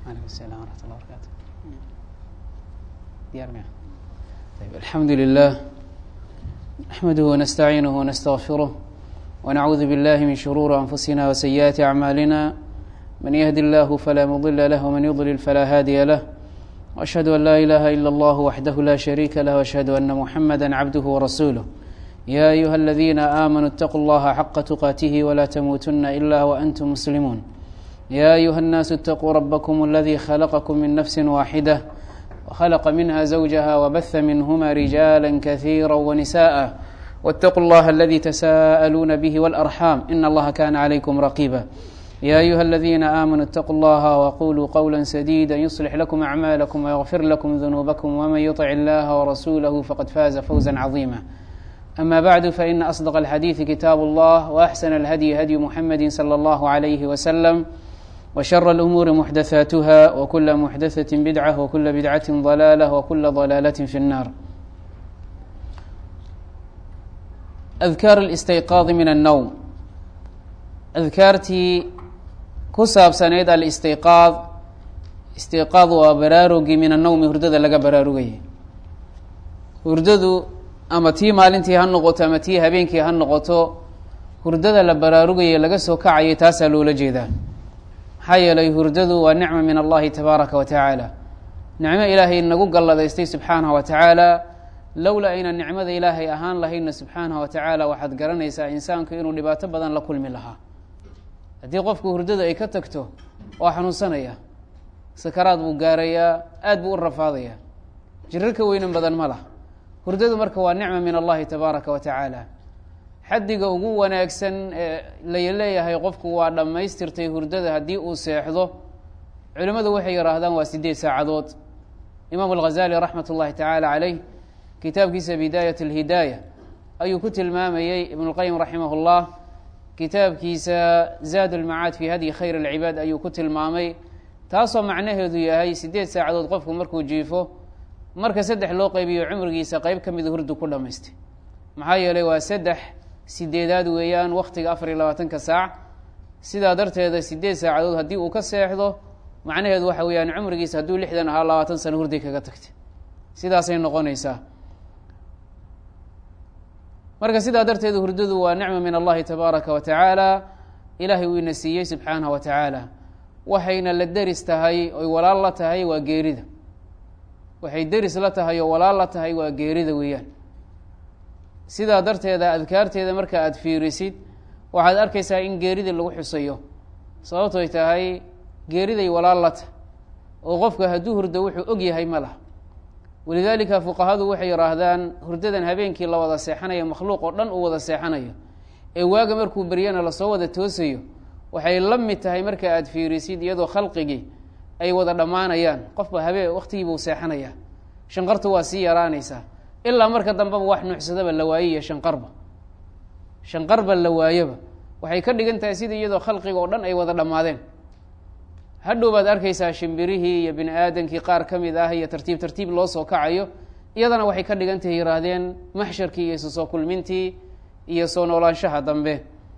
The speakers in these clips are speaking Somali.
عليكم السلام ورحمة الله وبركاته ديار مياه طيب الحمد لله نحمده ونستعينه ونستغفره ونعوذ بالله من شرور أنفسنا وسيئات أعمالنا من يهد الله فلا مضل له ومن يضلل فلا هادي له وأشهد أن لا إله إلا الله وحده لا شريك له وأشهد أن محمدا عبده ورسوله يا أيها الذين آمنوا اتقوا الله حق تقاته ولا تموتن إلا وأنتم مسلمون يا أيها الناس اتقوا ربكم الذي خلقكم من نفس واحدة وخلق منها زوجها وبث منهما رجالا كثيرا ونساء واتقوا الله الذي تساءلون به والأرحام إن الله كان عليكم رقيبا يا أيها الذين آمنوا اتقوا الله وقولوا قولا سديدا يصلح لكم أعمالكم ويغفر لكم ذنوبكم ومن يطع الله ورسوله فقد فاز فوزا عظيما أما بعد فإن أصدق الحديث كتاب الله وأحسن الهدي هدي محمد صلى الله عليه وسلم وشر الأمور محدثاتها وكل محدثة بدعة وكل بدعة ضلالة وكل ضلالة في النار أذكار الاستيقاظ من النوم أذكاartii ku saabsaneyd alistiqaad istiqaad waa baraarugii min annowmi hurdada laga baraarugayay hurdadu ama tii maalintii ha noqoto ama tii habeenkii ha noqoto hurdada la baraarugayay laga soo kacayay taasaa loola jeedaa maxaa yeelay hurdadu waa nicma min allahi tabaaraka wa tacaala nicmo ilaahay nagu galladaystay subxaanahu wa tacaala lowlaa aynan nicmada ilaahay ahaan lahayna subxaanahu wa tacaala waxaad garanaysaa insaanku inuu dhibaato badan la kulmi lahaa haddii qofku hurdada ay ka tagto waa xanuunsanaya sakaraad buu gaarayaa aad buu u rafaadaya jirar ka weynan badan ma lah hurdadu marka waa nicma min allahi tabaaraka wa tacaala xaddiga ugu wanaagsan ee lay leeyahay qofku waa dhammaystirtay hurdada haddii uu seexdo culimmadu waxay yihaahdaan waa sideed saacadood imaam alghazali raxmat ullahi tacaala caleyh kitaabkiisa bidaayat alhidaaya ayuu ku tilmaamayey ibn اlqayim raximah اllah kitaabkiisa zaad ulmacaad fi hadyi khayr alcibaad ayuu ku tilmaamay taasoo macnaheedu yahay sideed saacadood qofku markuu jiifo marka saddex loo qeybiyo cumrigiisa qeyb ka mida hurdu ku dhamaystay maxaa yeelay waa saddex sideedaad weeyaan waktiga afar iyo labaatanka saac sidaa darteeda sideed saacadood haddii uu ka seexdo macnaheedu waxa weeyaan cumrigiisa hadduu lixdan ahaa labaatan sano hurday kaga tagtay sidaasay noqonaysaa marka sidaa darteed hurdadu waa nicma min allahi tabaaraka wa tacaala ilaahay uu ina siiyey subxaanahu wa tacaala waxayna la deris tahay oy walaal la tahay waa geerida waxay deris la tahay oo walaal la tahay waa geerida weeyaan sidaa darteeda adkaarteeda marka aada fiirisid waxaad arkaysaa in geeridii lagu xusayo sababtoy tahay geeriday walaal la tahay oo qofka hadduu hurdo wuxuu og yahay ma laha walidaalika fuqahadu waxay yihaahdaan hurdadan habeenkii la wada seexanayo makhluuq oo dhan uu wada seexanayo ee waaga markuu beryana lasoo wada toosayo waxay la mid tahay marka aada fiirisid iyadoo khalqigii ay wada dhammaanayaan qofba habeen waktigiibuu seexanaya shanqartu waa sii yaraanaysaa ilaa marka dambeba wax nuuxsadaba la waayiyo shanqarba shanqarba la waayaba waxay ka dhigan tahay sida iyadoo khalqiga oo dhan ay wada dhammaadeen hadhow baad arkaysaa shimbirihii iyo bini aadamkii qaar ka mid ah iyo tartiib tartiib loo soo kacayo iyadana waxay ka dhigan tahay yihaahdeen maxsharkii iyo isu soo kulmintii iyo soo noolaanshaha dambe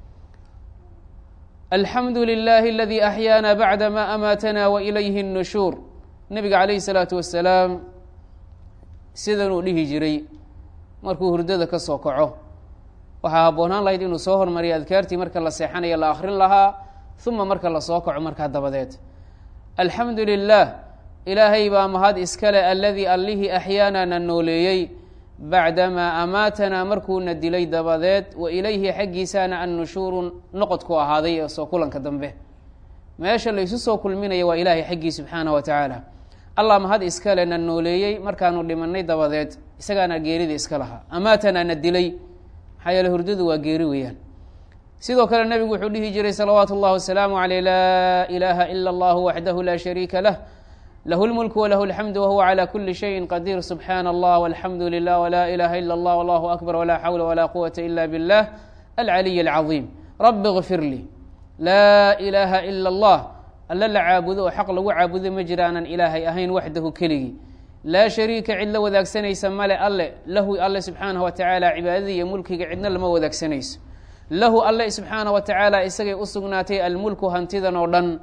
alxamdu lilahi aladii axyaana bacda ma amaatana wa ilayhi اnnushuur nebiga calayhi salaatu wasalaam sidanuu dhihi jiray markuu hurdada ka soo kaco waxaa habboonaan lahayd inuu soo hormariyo adkaartii marka la seexanayo la akrin lahaa uma marka lasoo kaco markaa dabadeed alxamdu lilah ilaahay baa mahad iskale aladii allihii axyaana na nooleeyey bacdamaa amaatanaa markuuna dilay dabadeed wa ilayhi xaggiisaana annushuuru noqodku ahaaday ee soo kulanka dambe meesha laysu soo kulminaya waa ilaahay xaggii subxaanah wa tacaala allah mahad iskale na nooleeyey markaanu dhimanay dabadeed isagaana geerida iska lahaa amaatanaa na dilay maxaa yeele hurdadu waa geeri weeyaan sidoo kale nebigu wuxuu dhihi jiray salawaatu اllah wasalaamu aleyh laa ilaaha ila اllah waxdahu laa shariika lah lahu اlmulku walahu اlxamdu wahuwa calى kuli shayin qadiir subxaana allah walxamdu lilah wla ilaha ila اllah wallahu akbar wla xawla wla quwata ila biاllah alcaliy اlcaظiim rabi اغfir lii laa ilaaha ila اllah alla la caabudo oo xaq lagu caabudo ma jira aanan ilaahay ahayn waxdahu keligii laa shariika cid la wadaagsanaysa male alle lahu alle subxaanaه wa tacaala cibaadada iyo mulkiga cidna lama wadaagsanayso lahu alle subxaana wa tacaala isagay u sugnaatay almulku hantidan oo dhan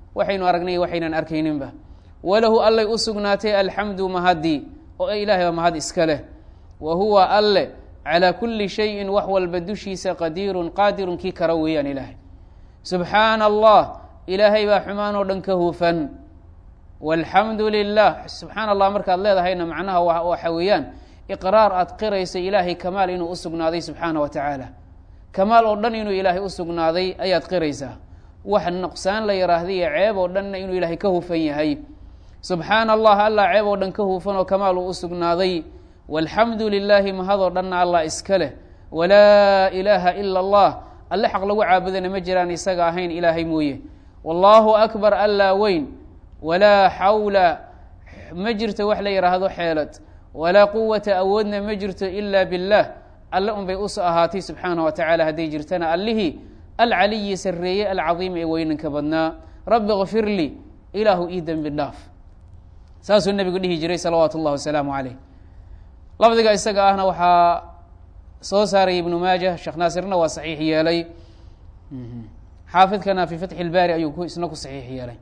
waxaynu aragnay waxaynan arkayninba walahu allay u sugnaatay alxamdu mahadii oo ilaahay baa mahad iska leh wa huwa alle calaa kulli shayin wax walba dushiisa qadiirun qaadirun kii kara weeyaan ilaahay subxaana allah ilaahay baa xumaan oo dhan ka hufan walxamdu lilah subxaana allah markaad leedahayna macnaha waxa weeyaan iqraar aad qirayso ilaahay kamaal inuu u sugnaaday subxaana wa tacaala kamaal oo dhan inuu ilaahay u sugnaaday ayaad qiraysaa wax nuqsaan la yiraahda iyo ceeb oo dhanna inuu ilaahay ka hufan yahay subxaana allah allah ceeb oo dhan ka hufan oo kamaal uu u sugnaaday walxamdu lilaahi mahadoo dhanna allah iska leh walaa ilaaha ila allah alle xaq lagu caabudana ma jiraan isaga ahayn ilaahay mooye wallaahu akbar allaa weyn walaa xawla ma jirto wax la yidhaahdo xeelad walaa quwata awoodna ma jirto ila biاllah alle un bay uso ahaatay subxaana wa tacala hadday jirtana allihii alcaliyi sarreeye alcadiim ee weynanka badnaa rabbi kfir lii ilaahu ii dembi dhaaf saasuu nebigu dhihi jiray salawaatu اllah wasalaamu caleyh lafdiga isaga ahna waxaa soo saaray ibnu maaja sheekh naasirna waa saxiix yeelay xaafidkana fi fatxi اlbaari ayuu isna ku saxiix yeelay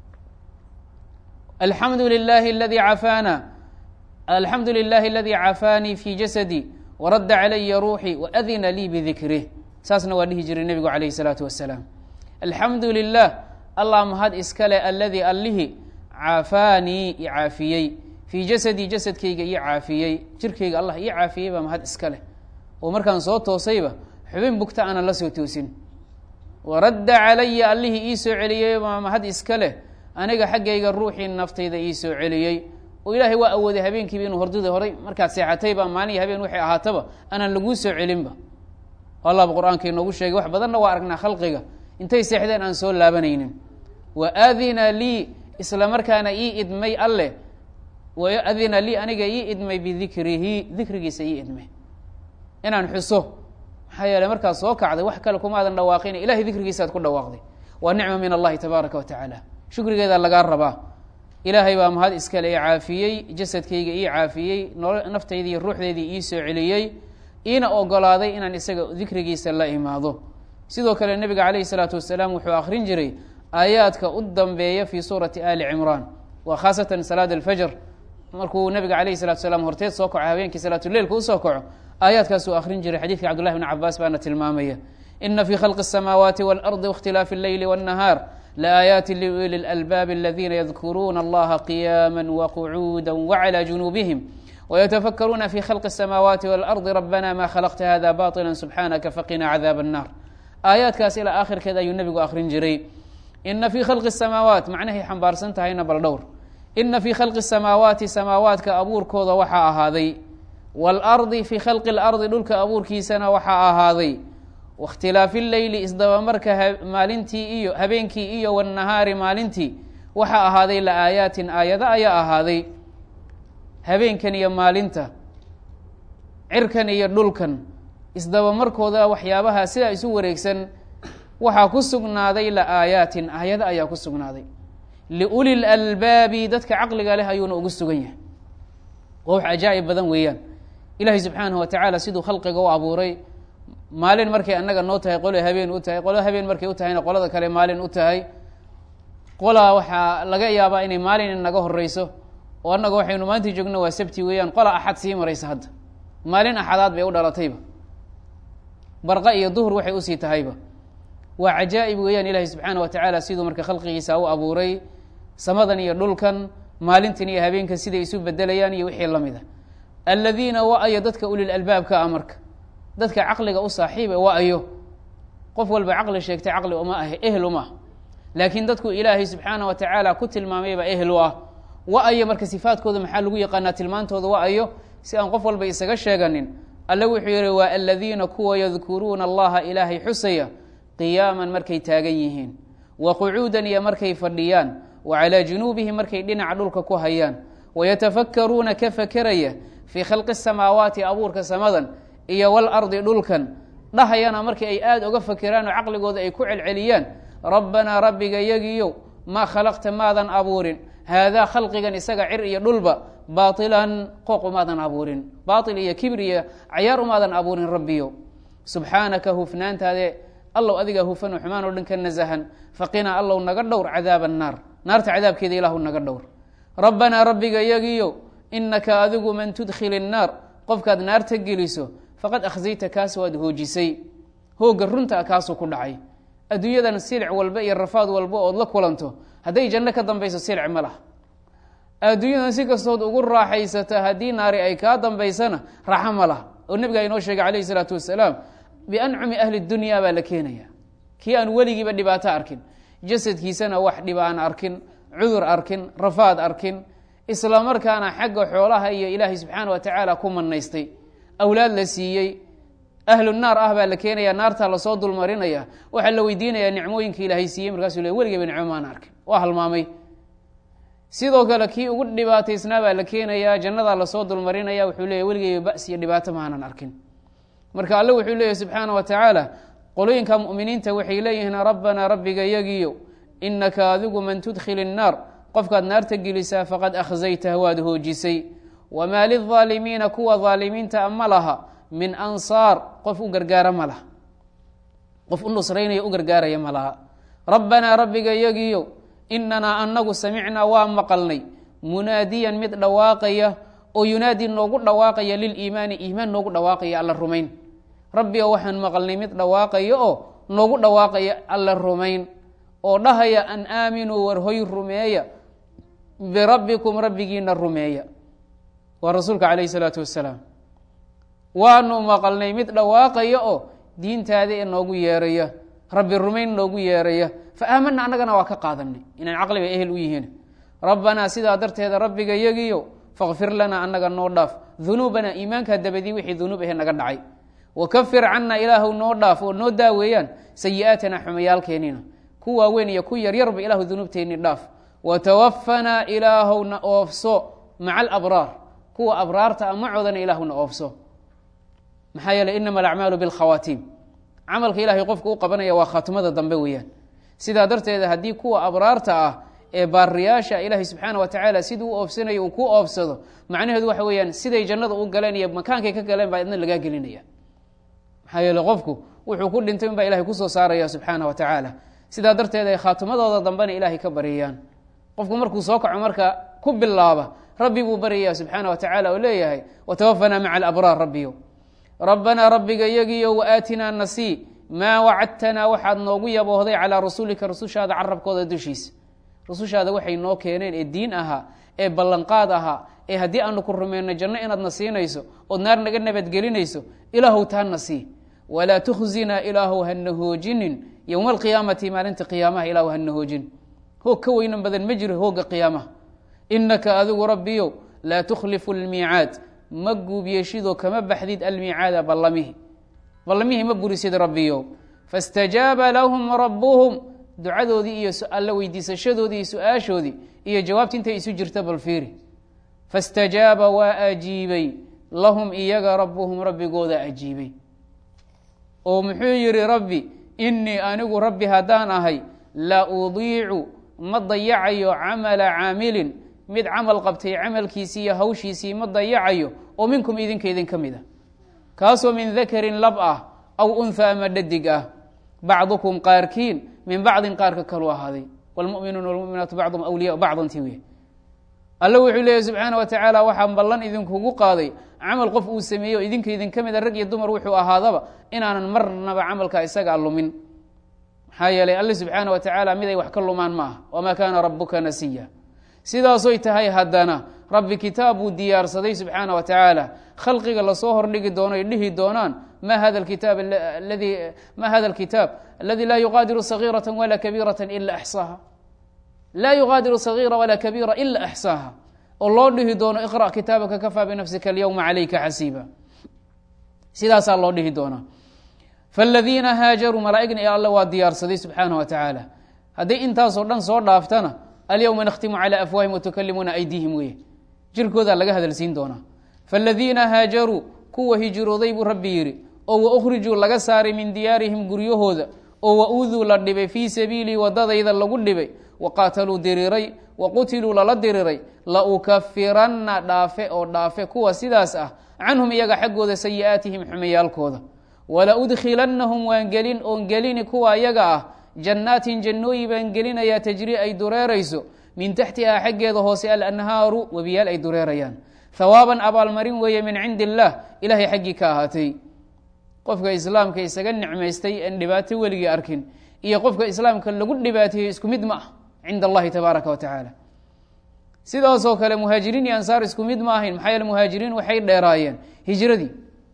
alxamdu lilahi aladi cafaana alxamdu lilahi aladi cafaanii fi jasadi waradda calaya ruuxii waadina lii bidikrih saasna waa dhihi jiray nebigu calayh الsalaatu wasalaam alxamdu lilah allah mahad iskale aladi allihi cafaanii i caafiyey fii jasadii jasadkayga ii caafiyey jirkayga allah ii caafiyey baa mahad iska leh oo markaan soo toosayba xubin bugta aanan la soo toosin waradda calaya allihii ii soo celiyey baa mahad iska leh aniga xaggayga ruuxii naftayda ii soo celiyey oo ilaahay waa awooday habeenkiiba inuu hordada horay markaad seexatayba maalin iyo habeen waxay ahaataba aanan laguu soo celinba allahba qur-aanka inoogu sheegay wax badanna waa aragnaa khalqiga intay seexdeen aan soo laabanaynin wa adina lii isla markaana ii idmay alleh adina lii aniga ii idmay bidikrihi dikrigiisa ii idmay inaan xuso maxaa yeeley markaad soo kacday wax kale kumaadan dhawaaqin ilahay dikrigiisaad ku dhawaaqday waa nicma min allahi tabaaraka wa tacaala shukrigeedaa lagaa rabaa ilaahay baa mahad iskale i caafiyey jasadkayga ii caafiyey naftaydi iyo ruuxdeydii ii soo celiyey iina ogolaaday inaan isaga dikrigiisa la imaado sidoo kale nebiga calayhi salaatu wasalaam wuxuu akrin jiray aayaadka u dambeeya fi suurati ali cimraan waa khaasatan salaad alfajr markuu nabiga alayh salatu salaam horteed soo kaco habeenkii salaatuleilka usoo kaco aayaadkaasuu akrin jiray xadidka cabdullahi bn cabaas baana tilmaamaya ina fi khalqi الsamaawaati wاlardi waاkhtilaafi اleyli wالnahaar laaayaati liuli اlalbaabi aladina yadkuruuna allaha qiyaama waqcuuda wclى junuubihim wytafakruuna fi khalqi الsamaawaati wاlardi rabana ma khalaqta hada baطila subxaanaka faqina cadaab الnar aayaadkaas ilaa aakhirkeed ayuu nebigu akrin jiray ina fi khalqi الsamaawaat macnahay xambaarsan tahayna bal dhowr ina fi khalqi الsamaawaati samaawaadka abuurkooda waxaa ahaaday wاlardi fi khalqi اlardi dhulka abuurkiisana waxaa ahaaday waاkhtilaafi leyli isdabamarka maalintii iyo habeenkii iyo wالnahaari maalintii waxaa ahaaday laaayaatin aayado ayaa ahaaday habeenkan iyo maalinta cirkan iyo dhulkan isdabamarkooda waxyaabaha sidaa isu wareegsan waxaa ku sugnaaday laaayaatin aayado ayaa ku sugnaaday liuli lalbaabi dadka caqliga leh ayuuna ugu sugan yahay waa wax ajaa'ib badan weeyaan ilaahay subxaanahu wa tacaala siduu khalqiga u abuuray maalin markay annaga noo tahay qolo habeen u tahay qolo habeen markay u tahayna qolada kale maalin u tahay qolaa waxaa laga yaabaa inay maalin inaga horeyso oo annaga waxaynu maanta joogno waa sabti weeyaan qola axad sii maraysa hadda maalin axadaad bay u dhalatayba barqa iyo duhur waxay usii tahayba waa cajaa'ib weeyaan ilaahay subxaana wa tacaala siduu marka khalqigiisa u abuuray samadan iyo dhulkan maalintan iyo habeenkan siday isu bedelayaan iyo wixii lamid a aladiina wa-ayo dadka ulil albaabka a marka dadka caqliga u saaxiiba wa-ayo qof walba caqli sheegtay caqli uma ah ehel uma ah laakiin dadku ilaahay subxaana wa tacaala ku tilmaamayba ehel u ah wa-ayo marka sifaadkooda maxaa lagu yaqaanaa tilmaantooda wa-ayo si aan qof walba isaga sheeganin alle wuxuu yihi waa aladiina kuwa yadkuruuna allaha ilaahay xusaya qiyaaman markay taagan yihiin wa qucuudan iyo markay fadhiyaan wa calaa junuubihim markay dhinaca dhulka ku hayaan wayatafakkaruuna ka fakeraya fii khalqi samaawaati abuurka samadan iyo walardi dhulkan dhahayana markii ay aada uga fakeraan oo caqligooda ay ku celceliyaan rabbanaa rabbiga yagiyow maa khalaqta maadan abuurin haadaa khalqigan isaga cir iyo dhulba baailan qooq umaadan abuurin baail iyo kibir iyo cayaar umaadan abuurin rabbiyo subxaanaka hufnaantaade allow adigaa hufan oo xumaan oo dhan ka nasahan faqinaa allow naga dhowr cadaaba annaar naarta cadaabkeeda ilaahu naga dhowr rabbanaa rabbiga yagiyo inaka adigu man tudkhil innaar qofkaad naarta geliso faqad akhzayta kaas waad hoojisay hoogga runta kaasuu ku dhacay adduunyadan silic walba iyo rafaad walba ood la kulanto hadday janno ka dambayso silic ma laha adduunyadan si kastood ugu raaxaysata haddii naari ay kaa dambaysana raaxo ma laha oo nebigaa inoo sheegay calayhi isalaatu wasalaam biancumi ahli dunya baa la keenaya kii aan weligiiba dhibaato arkin jasadkiisana wax dhiba aan arkin cudur arkin rafaad arkin isla markaana xagga xoolaha iyo ilaahay subxaana wa tacaala ku manaystay awlaad la siiyey ahlu naar ah baa la keenaya naartaa lasoo dulmarinaya waxaa la weydiinaya nicmooyinka ilaahay siiyey markaasuu le weligeyba nicmo maan arkin waa halmaamay sidoo kale kii ugu dhibaataysnaa baa la keenayaa jannadaa lasoo dulmarinaya wuxuu leeya weligeyba bas iyo dhibaato maanan arkin marka alle wuxuu leeyahy subxaana wa tacaala qolooyinka mu'miniinta waxay leeyihiin rabbanaa rabbiga yagiyo inaka adigu man tudkhil innaar qofkaad naarta gelisaa faqad akhzaytah waad hoojisay wamaa lilظaalimiina kuwa aalimiinta ma laha min ansaar qof u gargaara ma laha qof u nusraynaya u gargaaraya ma laha rabbanaa rabbiga yagiyo inanaa anagu samicnaa waa maqalnay munaadiyan mid dhawaaqaya oo yunaadi noogu dhawaaqaya liliimaani iimaan noogu dhawaaqaya alla rumayn rabbi o waxaan maqalnay mid dhawaaqaya oo noogu dhawaaqaya alla rumayn oo dhahaya an aaminuu warhoy rumeeya birabbikum rabbigiina rumeeya waa rasuulka calayh isalaatu wasalaam waanu maqalnay mid dhawaaqaya oo diintaada ee noogu yeeraya rabbi rumayn noogu yeeraya fa aamana annagana waa ka qaadanay inaan caqliba ehel u yihiin rabbanaa sidaa darteeda rabbiga yagiyo fakfir lanaa annaga noo dhaaf dunuubanaa iimaankaa dabadii wixii dunuub ahe naga dhacay wakafir cannaa ilaahu noo dhaaf oo noo daaweeyaan sayi-aatanaa xumayaalkeenina ku waaweyn iyo ku yaryarba ilaahu dunuubteenni dhaaf watawafanaa ilaahowna oofso maca alabraar kuwa abraarta a macoodana ilaahuna oofso maxaa yeeley inama alacmaalu bilkhawaatiim camalka ilahay qofka u qabanaya waa khaatimada dambe weeyaan sidaa darteeda haddii kuwa abraarta ah ee baariyaasha ilaahay subxaana wa tacaala siduu u oofsanayo uu ku oofsado macnaheedu waxa weeyaan siday jannada u galeen iyo makaankay ka galeen baa idna lagaa gelinaya maxaa yeele qofku wuxuu ku dhintay unbaa ilahay kusoo saaraya subxaana wa tacaala sidaa darteed ay khaatimadooda dambena ilaahay ka baryayaan qofku markuu soo kaco marka ku bilaaba rabbi buu baryaya subxaana wa tacaala oo leeyahay watawafanaa maca alabraar rabbiyo rabbanaa rabbiga yagiyo waaatinaa nasii maa wacadtanaa waxaad noogu yaboohday calaa rasuulika rasushaada carabkooda dushiisa rasushaada waxay noo keeneen ee diin ahaa ee ballanqaad ahaa ee haddii aanu ku rumeyno janno inaadna siinayso ood naar naga nabadgelinayso ilaahow taana sii walaa tukhzinaa ilaahow hana hoojinin yowma alqiyaamati maalinta qiyaamaha ilaahu hana hoojin hoog ka weynan badan ma jiro hoogga qiyaamaha inaka adigu rabbiyow laa tukhlifu lmiicaad ma guubyeeshidoo kama baxdid almiicaada ballamihi ballamihii ma burisid rabbiyow faاstajaaba lahum rabuhum ducadoodii iyo alla weydiisashadoodii iyo su-aashoodii iyo jawaabti intay isu jirta bal fiiri faاstajaaba waa ajiibay lahum iyaga rabuhum rabbigooda ajiibay oo muxuu yihi rabbi inii anigu rabbi haddaan ahay la udiicu ma dayacayo camala caamilin mid camal qabtay camalkiisii iyo hawshiisii ma dayacayo oo minkum idinka idin ka mid a kaasoo min dakarin lab ah aw unha ama dhadig ah bacdukum qaarkiin min bacdin qaarka kalu ahaaday wlmuminuuna wlmuminaatu bacdum awliya bacdanti wey alle wuxuu leeyahy subxaana wa tacaala waxaan ballan idinkugu qaaday camal qof uu sameeyo idinka idinka mid a rag iyo dumar wuxuu ahaadaba inaanan marnaba camalka isaga lumin maxaa yeelay alle subxaana wa tacaala mid ay wax ka lumaan ma aha wamaa kaana rabuka nasiya sidaasoy tahay haddana rabbi kitaab buu diyaarsaday subxaana wa tacaala khalqiga lasoo hordhigi doono ay dhihi doonaan ma hada kitaab ladi ma hada alkitaab aladi laa yuqaadiru sagiirata walaa kabiirata ila axsaaha laa yuqaadiru sagiira walaa kabiira ila axsaaha oo loo dhihi doono iqra' kitaabaka kafaa binafsika alyowma calayka xasiiba sidaasaa loo dhihi doonaa faاladiina haajaruu malaaigna ee alle waa diyaarsaday subxaana wa tacaala hadday intaasoo dhan soo dhaaftana alyowma nakhtimu calى afwaahim watukalimuna aydiihim weye jirkoodaa laga hadalsiin doonaa faاladiina haajaruu kuwa hijrooday buu rabbi yidhi oo waukrijuu laga saaray min diyaarihim guryahooda oo wauduu la dhibay fii sabiilii wadadayda lagu dhibay waqaataluu diriiray waqutiluu lala diriiray laukafiranna dhaafe oo dhaafe kuwa sidaas ah canhum iyaga xaggooda sayi'aatihim xumayaalkooda wala udkhilannahum waan gelin oon gelini kuwa ayaga ah jannaatin jannooyi baan gelinayaa tajri ay dureerayso min taxtihaa xaggeeda hoose alanhaaru webiyaal ay dureerayaan hawaaban abaalmarin weeye min cindi illaah ilaahay xaggii ka ahaatay qofka islaamka isaga nicmaystay aan dhibaato weligii arkin iyo qofka islaamka lagu dhibaateeyo isku mid ma ah cinda allahi tabaaraka wa tacaala sidaasoo kale muhaajiriin iyo ansaar isku mid ma ahayn maxaa yeele muhaajiriin waxay dheeraayeen hijradii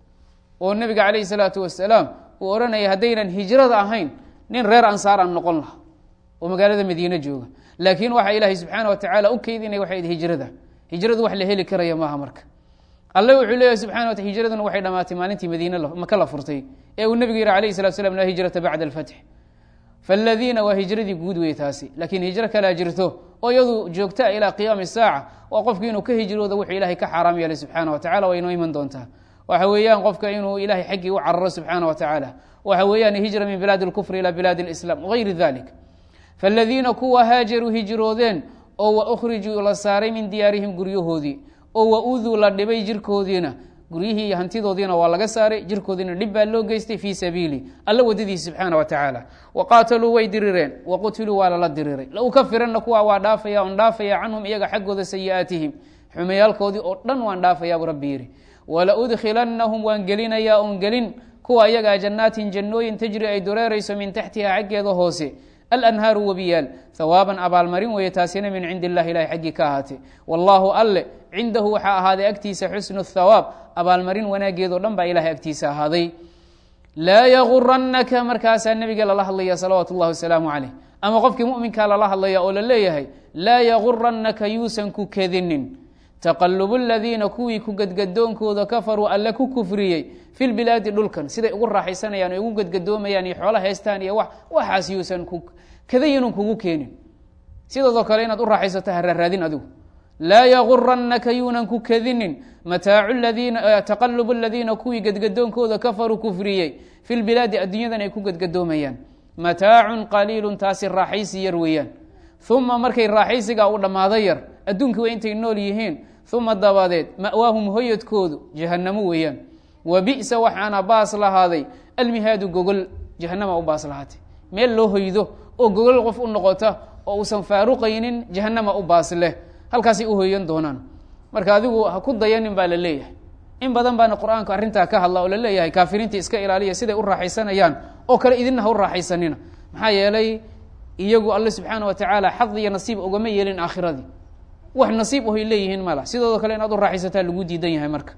oo nebiga calayhi salaatu wasalaam uu odhanaya haddaynan hijrada ahayn nin reer ansaar aan noqon laha oo magaalada madiine jooga laakiin waxaa ilaahay subxaana wa tacaala u keydinaya waxay hijrada hijradu wax la heli karaya maaha marka alle wuxuu leeyahy subxana wata hijraduna waxay dhamaatay maalintii madiine maka la furtay ee uu nebigu yihi alayh salatu slam laa hijrata bacda alfatx faladiina waa hijradii guud wey taasi laakiin hijro kalaa jirto oo iyadu joogtaa ilaa qiyaami saaca waa qofki inuu ka hijroodo wuxuu ilahay ka xaaraam yeelay subxaana wa tacala waa inoo iman doontaa waxa weeyaan qofka inuu ilahay xaggii u cararo subxaana wa tacaala waxa weeyaan hijra min bilaadi اlkufri ilى bilaadi اlislam wagayri dalik faladiina kuwa haajaruu hijroodeen oo wa ukhrijuu la saaray min diyaarihim guryahoodii oo wa uduu la dhibay jirkoodiina guryihii iyo hantidoodiina waa laga saaray jirkoodiina dhib baa loo geystay fii sabiili alla wadadiisi subxaana wa tacaala wa qaataluu way dirireen wa qutiluu waa lala diriray la ukafiranna kuwa waa dhaafaya on dhaafaya canhum iyaga xaggooda sayi'aatihim xumayaalkoodii oo dhan waan dhaafayaa buu rabbi yidhi wala udkhilannahum waan gelinayaa oon gelin kuwa iyagaa jannaatin jannooyin tajri ay dureerayso min taxtiha xaggeeda hoose alanhaaru webiyaal hawaaban abaalmarin weeye taasina min cindi illahi ilahi xaggii ka ahaatay wallaahu alle cindahu waxaa ahaaday agtiisa xusnu thawaab abaalmarin wanaageedoo dhan baa ilahay agtiisa ahaaday laa yagurannaka markaasaa nebiga lala hadlaya salawaatu اllahi wasalaamu caleyh ama qofkii muminkaa lala hadlaya oo la leeyahay laa yagurannaka yuusan ku kedinin taqalubu ladiina kuwii ku gadgadoonkooda kafaruu alle ku kufriyey fi lbilaadi dhulkan siday ugu raaxaysanayaan o ugu gadgadoomayaan iyo xoola haystaan iyo waxaas yuusan ku kadayinun kugu keenin sidoodoo kale inaad u raaxaysato ha raaraadin adigu laa yagurannaka yuunan ku kadinin mataacu ladiina taqalubu ladiina kuwii gadgadoonkooda kafaruu kufriyey fi lbilaadi adduunyadan ay ku gadgadoomayaan mataacun qaliilun taasi raaxaysi yar weeyaan uma markay raaxaysigaa u dhammaado yar adduunka waa intay nool yihiin uma dabadeed ma'waahum hoyadkoodu jahannamo weeyaan wa bi'sa waxaana baas lahaaday almihaadu gogol jahanama u baas lahaatay meel loo hoydo oo gogol qof u noqota oo uusan faaruqaynin jahanama u baas leh halkaasay u hoyan doonaan marka adigu ha ku dayanin baa la leeyahay in badan baana qur-aanku arrintaa ka hadla oo la leeyahay kaafiriinta iska ilaaliya siday u raaxaysanayaan oo kale idinna ha u raaxaysanina maxaa yeelay iyagu alle subxaana wa tacaala xad iyo nasiib ogama yeelin aakhiradii wax nasiib ohay leeyihiin mala sidoodo kale inaad u raaxaysataa lagu diidan yahay marka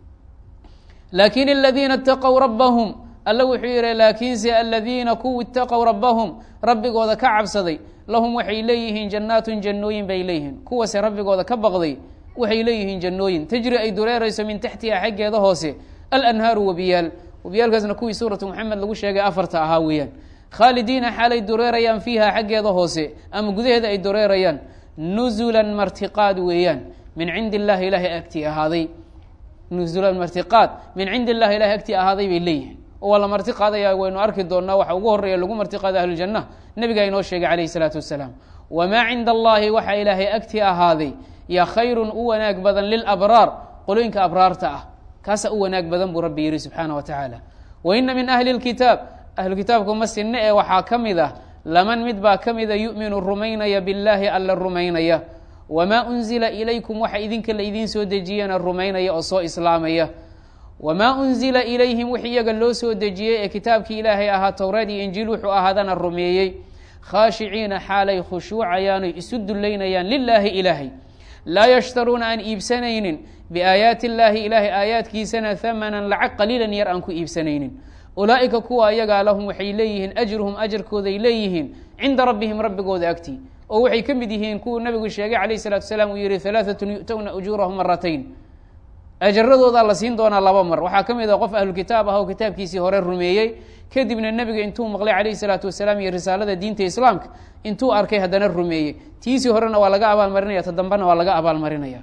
laakin aladiina itaqow rabbahum alla wuxuu yihi laakiinse aladiina kuwa itaqow rabbahum rabbigooda ka cabsaday lahum waxay leeyihiin jannaatun jannooyin bay leeyihiin kuwase rabbigooda ka baqday waxay leeyihiin jannooyin tajri ay dureerayso min taxtiha xaggeeda hoose alanhaaru webiyaal webiyaalkaasna kuwii suuratu moxamed lagu sheegay afarta ahaa weeyaan khaalidiina xaalay dureerayaan fiiha xaggeeda hoose ama gudaheeda ay dureerayaan nuzulan martiqaad weeyaan min cindi illahi ilaahay agtii ahaaday nuzulan martiqaad min cindi illahi ilahay agtii ahaaday bay leeyihiin oo waa la marti qaadaya waynu arki doonaa waxa ugu horeeya lagu marti qaada ahlujanna nebigaa inoo sheegay calayhi salaatu wasalaam wamaa cinda allahi waxaa ilaahay agtii ahaaday ya khayrun u wanaag badan lilabraar qolooyinka abraarta ah kaasaa u wanaag badan buu rabbi yihi subxaana wa tacaala wa ina min ahli lkitaab ahlu kitaabka ma sinne ee waxaa ka mid ah laman mid baa ka mida yu'minu rumaynaya billaahi alla rumaynaya wamaa unzila ilaykum waxa idinka la idiin soo dejiyana rumaynaya oo soo islaamaya wamaa unzila ilayhim wix iyaga loo soo dejiyey ee kitaabkii ilaahay ahaa towraad iyo injiil wuxuu ahaadana rumeeyey khaashiciina xaalay khushuucayaanoy isu dullaynayaan lilaahi ilaahay laa yashtaruuna aan iibsanaynin biaayaati illaahi ilaahay aayaadkiisana hamanan lacag qaliilan yar aan ku iibsanaynin ulaa'ika kuwa ayagaa lahum waxay leeyihiin ajruhum ajarkooday leeyihiin cinda rabbihim rabbigooda agtii oo waxay ka mid yihiin kuwuu nabigu sheegay calayh salatu salaam uu yihi halaaatun yu'towna ujuurahum maratayn ajaradoodaa la siin doonaa laba mar waxaa ka mid ah qof ahlu kitaab ah oo kitaabkiisii hore rumeeyey kadibna nebiga intuu maqlay calayhi salaatu wasalaam iyo risaalada diinta islaamka intuu arkay haddana rumeeyey tiisii horena waa laga abaalmarinaya ta dambena waa laga abaalmarinaya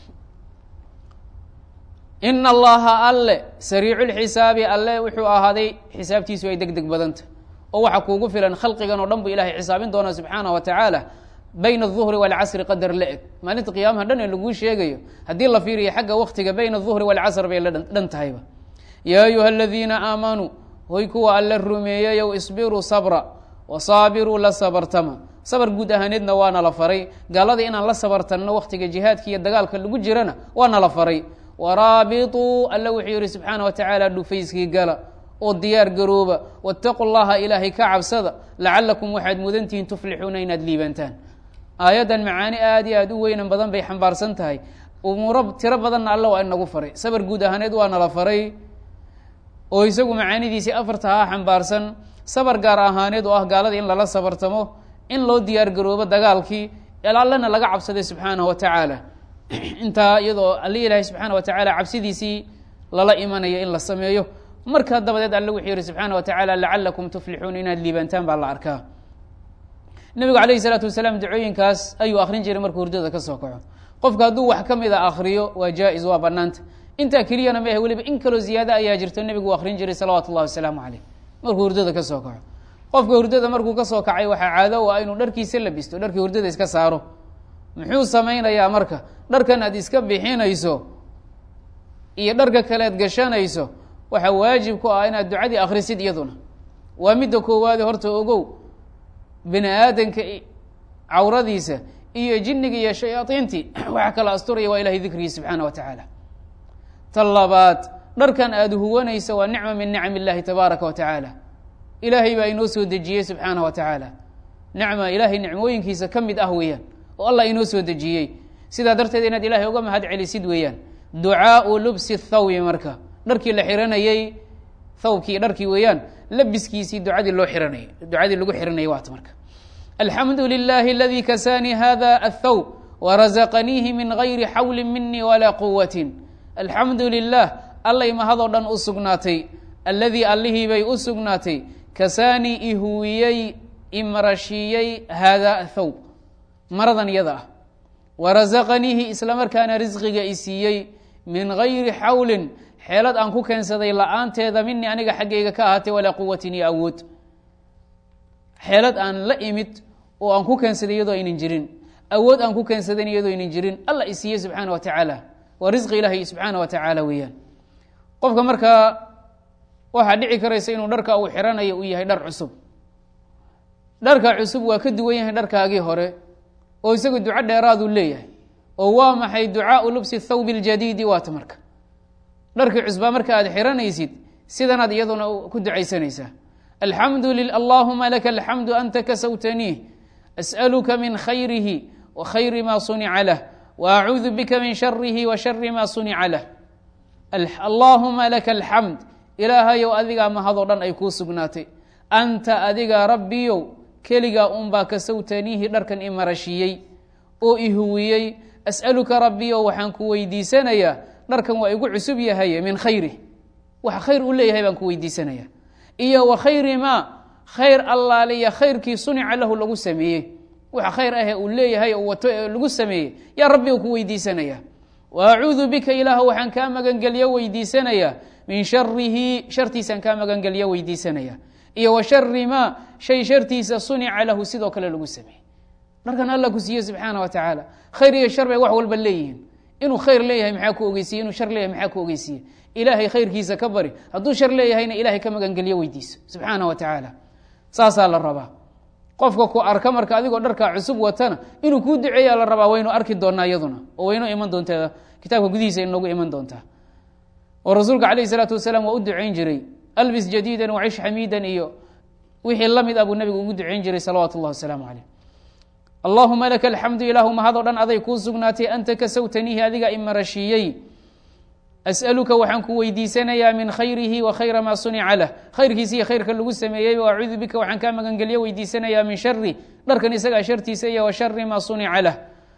ina allaha alle sariiculxisaabi alle wuxuu ahaaday xisaabtiisu ay deg deg badanta oo waxa kuugu filan khalqigan oo dhan bu ilahay xisaabin doona subxaana wa tacaala bayna aلظuhri wاlcasri qadar la eg maalinta qiyaamaha dhan ee laguu sheegayo haddii la fiiriyo xagga waktiga bayna الظuhri wاlcasr bay la dhan tahayba yaa ayuha aladiina aamanuu hoy kuwa alla rumeeyeyow isbiruu sabra wasaabiruu la sabartama sabar guud ahaaneedna waana la faray gaalada inaan la sabartanno wakhtiga jihaadka iyo dagaalka lagu jirana waana la faray waraabituu alla wuxuu yihi subxaana wa tacaala dhufayskii gala oo diyaar garooba waataquu llaha ilaahay ka cabsada lacalakum waxaad mudantihiin tuflixuuna inaad liibantaan aayaddan macaani aada iyo aada u weynan badan bay xambaarsan tahay umuuro tiro badanna alla waa inagu faray sabar guud ahaaneed waana la faray oo isagu macaanidiisii afarta haa xambaarsan sabar gaar ahaaneed oo ah gaalada in lala sabartamo in loo diyaar garoobo dagaalkii allana laga cabsaday subxaanahu wa tacaala intaa iyadoo alli ilaahay subxaana wa tacaala cabsidiisii lala imanayo in la sameeyo markaa dabadeed alle wuxuu yihi subxaana wa tacaala lacalakum tuflixuun inaad liibantaan baa la arkaa nebigu calayhi salaatu wasalaam dacooyinkaas ayuu akrin jiray markuu hurdada ka soo kaco qofka hadduu wax ka mid a akriyo waa jaa-is waa banaanta intaa keliyana ma ahe weliba in kaloo ziyaado ayaa jirto nebigu uu akrin jiray salawaatu ullahi wasalaamu caleyh markuu hurdada ka soo kaco qofka hurdada markuu ka soo kacay waxaa caado u ah inuu dharkiisa labisto dharkii hurdada iska saaro muxuu samaynayaa marka dharkan aad iska bixinayso iyo dharka kaleed gashanayso waxaa waajib ku ah inaad ducadii akrisid iyaduna waa midda koowaade horta ogow bini aadanka cawradiisa iyo jinniga iyo shayaadiintii waxa kala asturaya waa ilahay dikrigii subxaana wa tacaala ta labaad dharkan aada huwanaysa waa nicma min nicam illahi tabaaraka wa tacaala ilaahay baa inoo soo dejiyey subxaana wa tacaala nicma ilaahay nicmooyinkiisa ka mid ah weeyaan oo allah inoo soo dejiyey sidaa darteed inaad ilahay uga mahad celisid weeyaan ducaau lubsi thawbi marka dharkii la xiranayey thawbkii dharkii weeyaan labiskiisii ducadii loo xiranayay ducadii lagu xiranayay waata marka alxamdu lilahi aladi kasaanii hada athawb warazaqaniihi min gayri xawli minii walaa quwatin alxamdu lilah allay mahadoo dhan u sugnaatay alladii allihii bay u sugnaatay kasaanii ihuwiyey imarashiiyey haadaa athawb maradan yada ah warazaqaniihi isla markaana risqiga i siiyey min gayri xawlin xeelad aan ku keensaday la-aanteeda minii aniga xaggayga ka ahaatay walaa quwatin iyo awood xeelad aan la imid oo aan ku keensaday iyadoo aynan jirin awood aan ku keensadayn iyadoo aynan jirin alla i siiyey subxaana wa tacaala waa risqi ilaahay subxaana wa tacaala weeyaan qofka markaa waxaa dhici karaysa inuu dharka uu xiranayo uu yahay dhar cusub dharka cusub waa ka duwan yahay dharkaagii hore oo isagu duco dheeraaduu leeyahay oo waa maxay ducaau lubsi thawbi ljadiidi waata marka dharkii cusbaa marka aad xiranaysid sidanaad iyaduna ku ducaysanaysaa alxamdu allahuma laka alxamdu anta kasawtaniih as'aluka min khayrihi wa khayri ma sunica lah wa acuudu bika min sharihi wa shari ma sunica lah allaahuma laka alxamd ilaahayow adigaa mahadoo dhan ay kuu sugnaatay anta adiga rabbiyow keligaa unbaa kasawtaniihi dharkan i marashiiyey oo i huwiyey as'aluka rabbiyow waxaan ku weydiisanayaa dharkan waa igu cusub yahay min khayri wax khayr u leeyahay baan ku weydiisanaya iyo wa khayri maa khayr allaaliya khayrkii sunica lahu lagu sameeyey waxa khayr ahe uu leeyahay oo wato ee lagu sameeyey yaa rabbi ku weydiisanaya wa acuudu bika ilaah waxaan kaa magangelyo weydiisanayaa min sharihi shartiisaan kaa magangelyo weydiisanaya iyo wa shari maa shay shartiisa sunica lahu sidoo kale lagu sameeyey dharkan alla ku siiye subxaana wa tacaala khayr iyo shar bay wax walba leeyihiin inuu khayr leeyahay maxaa ku ogeysiye inuu shar leeyahay maxaa ku ogeysiye ilaahay khayrkiisa ka bari hadduu shar leeyahayna ilahay ka magangelyo weydiiso subxaana wa tacaala saasaa la rabaa qofka ku arka marka adigoo dharkaa cusub watana inuu kuu duceeyaa la rabaa waynu arki doonaa iyaduna oo waynu iman doontaa kitaabka gudihiisa inoogu iman doontaa oo rasuulka calayhi salaatu wasalaam waa u ducayn jiray albis jadiidan wacish xamiidan iyo wixii la mid ah buu nabigu ugu ducayn jiray salawaatu اllah wasalaamu caleyh allahuma laka alxamdu ilaahu mahadoo dhan aday kuu sugnaatay anta kasawtaniihi adiga imarashiiyey as'aluka waxaan ku weydiisanayaa min khayrihi wa khayra maa sunica lah khayrkiisa iyo khayrka lagu sameeyey wa acuudu bika waxaan kaa magangelyo weydiisanayaa min shari dharkan isagaa shartiisa iyo wa shari maa sunica lah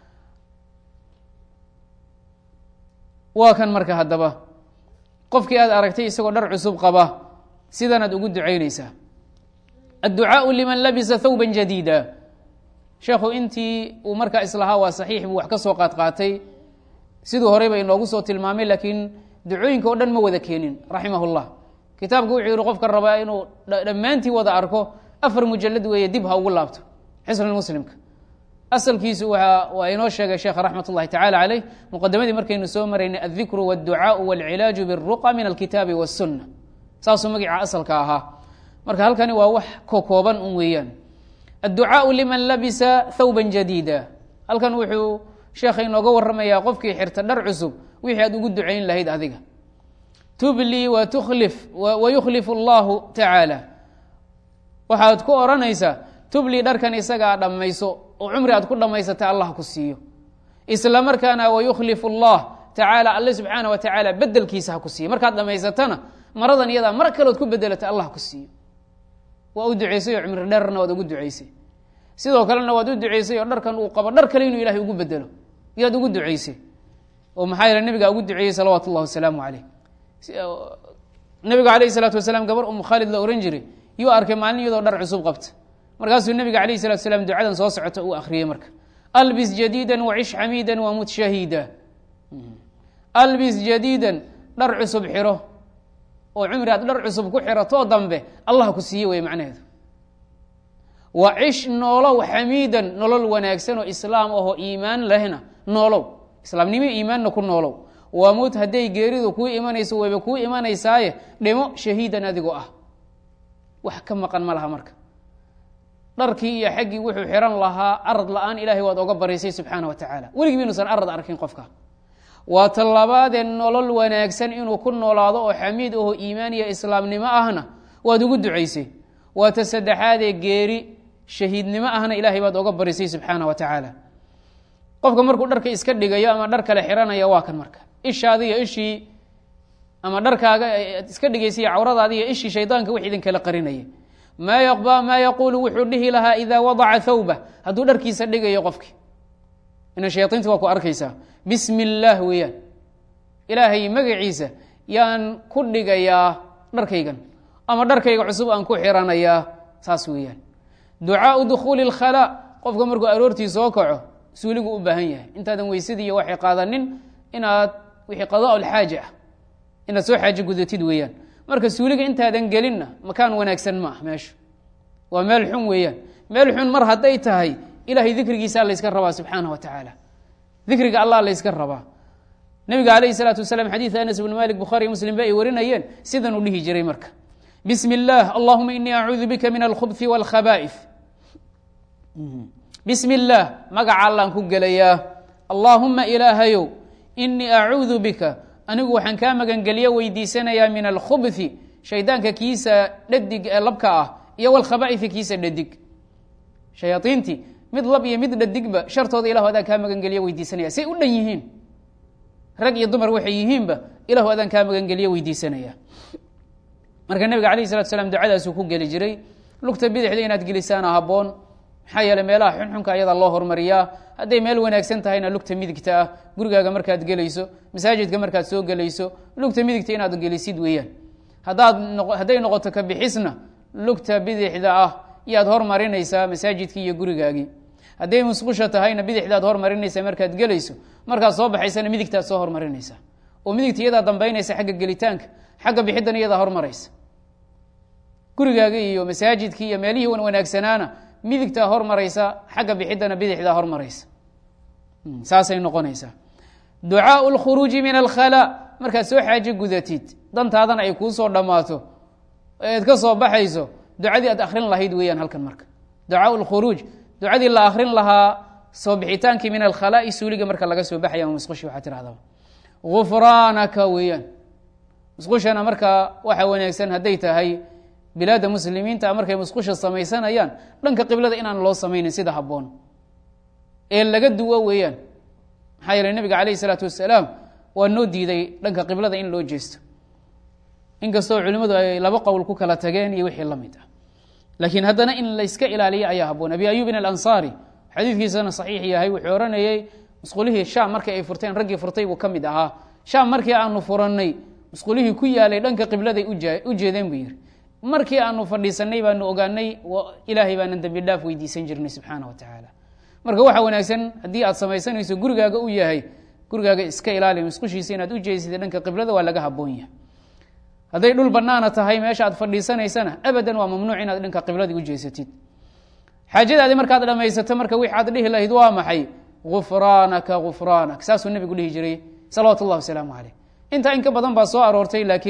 waa kan marka haddaba qofkii aad aragtay isagoo dhar cusub qaba sidanaad ugu ducaynaysaa adducaau liman labisa thawba jadiida sheekhu intii uu markaa islahaa waa saxiix buu wax ka soo qaadqaatay siduu horeyba inoogu soo tilmaamay laakiin ducooyinka oo dhan ma wada keenin raximah llah kitaabku wuxuu yihi qofka rabaa inuu dhammaantii wada arko afar mujalad weeye dib ha ugu laabto xisn muslimka asalkiisu waa waa inoo sheegay sheekh raxmat اllahi tacala caleyh muqadamadii markaynu soo maraynay aldikru wاdducaau wاlcilaaju biاruqa min alkitaabi wالsuna saasuu magaca asalka ahaa marka halkani waa wax kokooban un weeyaan adducaau liman labisa thawban jadiida halkan wuxuu sheekha inooga waramayaa qofkii xirta dhar cusub wixii aad ugu ducayn lahayd adiga tublii wa tukhlif wa yukhlifu allahu tacaala waxaad ku odhanaysaa tublii dharkan isaga a dhammayso oo cumri aad ku dhammaysata allah ku siiyo isla markaana wayukhlifu allah tacaala alle subxaana wa tacaala bedelkiisa ha ku siiyo markaad dhammaysatana maradan iyadaa mar kalood ku bedelata allah ku siiyo waa u duceysay oo cumri dheerna waad ugu duceysay sidoo kalena waad u duceysay oo dharkan uu qabo dhar kale inuu ilahay ugu bedelo yaad ugu duceysay oo maxaa yeele nabigaa ugu duceeyey salawaatu اllah wasalaamu caleyh nabiga alayh الsalaatu wasalaam gabar umu khaalid la ohan jiray yuu arkay maalin iyadoo dhar cusub qabta markaasuu nabiga alayh الsalatu wasalaam ducadan soo socota uu akhriyey marka albis jadiida wacish xamiida wamut shahiida albis jadiidan dhar cusub xiro oo cumri aad dhar cusub ku xiratoo dambe allah ku siiye wey macnaheedu wa cish noolow xamiidan nolol wanaagsan oo islaam ahoo iimaan lehna noolow islaamnimo iimaanna ku noolow wamut hadday geeridu kuu imanayso wayba kuu imanaysaaye dhimo shahiidan adigoo ah wax ka maqan ma laha marka dharkii iyo xaggii wuxuu xiran lahaa arad la-aan ilahay waad oga baraysay subxaana wa tacaala weligii inuusan arad arkin qofka waa tallabaadee nolol wanaagsan inuu ku noolaado oo xamiid aho iimaan iyo islaamnimo ahna waad ugu ducaysay waa ta saddexaadee geeri shahiidnimo ahna ilaahay baad oga barisay subxaana wa tacaala qofka markuu dharka iska dhigayo ama dhar kale xiranaya waa kan marka ishaadiiyo ishii ama dharkaaga ad iska dhigaysay cawradaadiiyo ishii shaydaanka wix idin kala qarinaya maa maa yaquulu wuxuu dhihi lahaa idaa wadaca thawba hadduu dharkiisa dhigayo qofki ina shayainta waa ku arkaysaa bismi illaah weeyaan ilaahay magaciisa yaan ku dhigayaa dharkaygan ama dharkayga cusub aan ku xiranayaa saas weeyaan ducaau dukhuuli اlkhalaa qofka markuu aroortii soo kaco suuligu u baahan yahay intaadan weysadii iyo waxay qaadanin inaad wixii qadaa lxaaja ah inaad soo xaajo gudatid weeyaan marka suuliga intaadan gelinna makaan wanaagsan ma ah meeshu waa meel xun weeyaan meel xun mar hadday tahay ilahay dikrigiisaa layska rabaa subxaana wa tacaala dikriga allah layska rabaa nabiga alayh salaatu wasalaam xadiid anas bn malik bukhaariy muslim ba ay warinayeen sidan uu dhihi jiray marka bismi اllah allahuma inii acuudu bika min alkhubثi wاlkhaba'if bismi اllaah magaca allaan ku gelayaa allaahuma ilaahayow inii acuudu bika anigu waxaan kaa magangelyo weydiisanayaa min alkhubثi shaydaanka kiisa dhadig ee labka ah iyo wlkhabaifi kiisa dhadig shayaaiintii mid lab iyo mid dhadigba shartooda ilahu adaan kaa magangeliyo weydiisanaya say u dhan yihiin rag iyo dumar waxay yihiinba ilahu adaan kaa magangeliyo weydiisanaya marka nabiga alayh salatu slam ducadaasuu ku geli jiray lugta bidixda inaad gelisaana haboon maxaa yeele meelaha xunxunka ayadaa loo hormariyaa hadday meel wanaagsan tahayna lugta midigta ah gurigaaga markaad gelayso masaajidka markaad soo gelayso lugta midigta inaad gelisid weeyaan hadaad hadday noqoto ka bixisna lugta bidixda ah yaad hormarinaysaa masaajidkii iyo gurigaagii hadday musqusha tahayna bidixdaad hormarinaysaa markaad gelayso markaad soo baxaysana midigtaad soo hormarinaysaa oo midigta iyadaa dambaynaysa xagga gelitaanka xagga bixiddana iyadaa hormaraysa gurigaaga iyo masaajidkii iyo meelihii wan wanaagsanaana midigtaa hormaraysa xagga bixiddana bidixdaa hormaraysa saasay noqonaysaa ducaau lkhuruuji min alkhalaa markaad soo xaajo gudatid dantaadana ay kuu soo dhammaato eed ka soo baxayso ducadii aad akrin lahayd weeyaan halkan marka ducaau lkhuruuj ducadii la akrin lahaa soo bixitaankii min alkhalaa'i suuliga marka laga soo baxaya musqushi waxaa tirahdaba gufraanaka weeyaan musqushana marka waxa wanaagsan hadday tahay bilaadda muslimiinta markay musqusha samaysanayaan dhanka qiblada inaan loo samaynin sida habboon ee laga duwo weeyaan maxaa yeele nabiga calayh isalaatu wasalaam waa noo diiday dhanka qiblada in loo jeesto inkastoo culimmadu ay laba qowl ku kala tageen iyo wixii la mid ah laakiin haddana in layska ilaaliyo ayaa haboon abi ayubin alansaari xadiidkiisana saxiix yahay wuxuu ohanayey musqulihii shaam markii ay furteen raggii furtay buu ka mid ahaa shaam markii aanu furannay musqulihii ku yaalay dhanka qibladay u jeedeen buu yihi markii aanu fadhiisanay baanu ogaanay ilaahay baanan dembi dhaaf weydiisan jirnay subxaana wa tacaala marka waxaa wanaagsan haddii aad samaysanayso gurigaaga u yahay gurigaaga iska ilaali musqushiisa inaad u jeesida dhanka qiblada waa laga haboon yahay hadday dhul banaana tahay meesha aad fadhiisanaysana abadan waa mamnuuc inaad dhanka qibladii u jeesatid xaajadaadi markaad dhamaysato marka wix aad dhihi lahayd waa maxay gufraanaka gufraanak saasuu nebigu dhihi jiray salawaatu اllah wasalaamu caleyh intaa in ka badan baa soo aroortay laakiin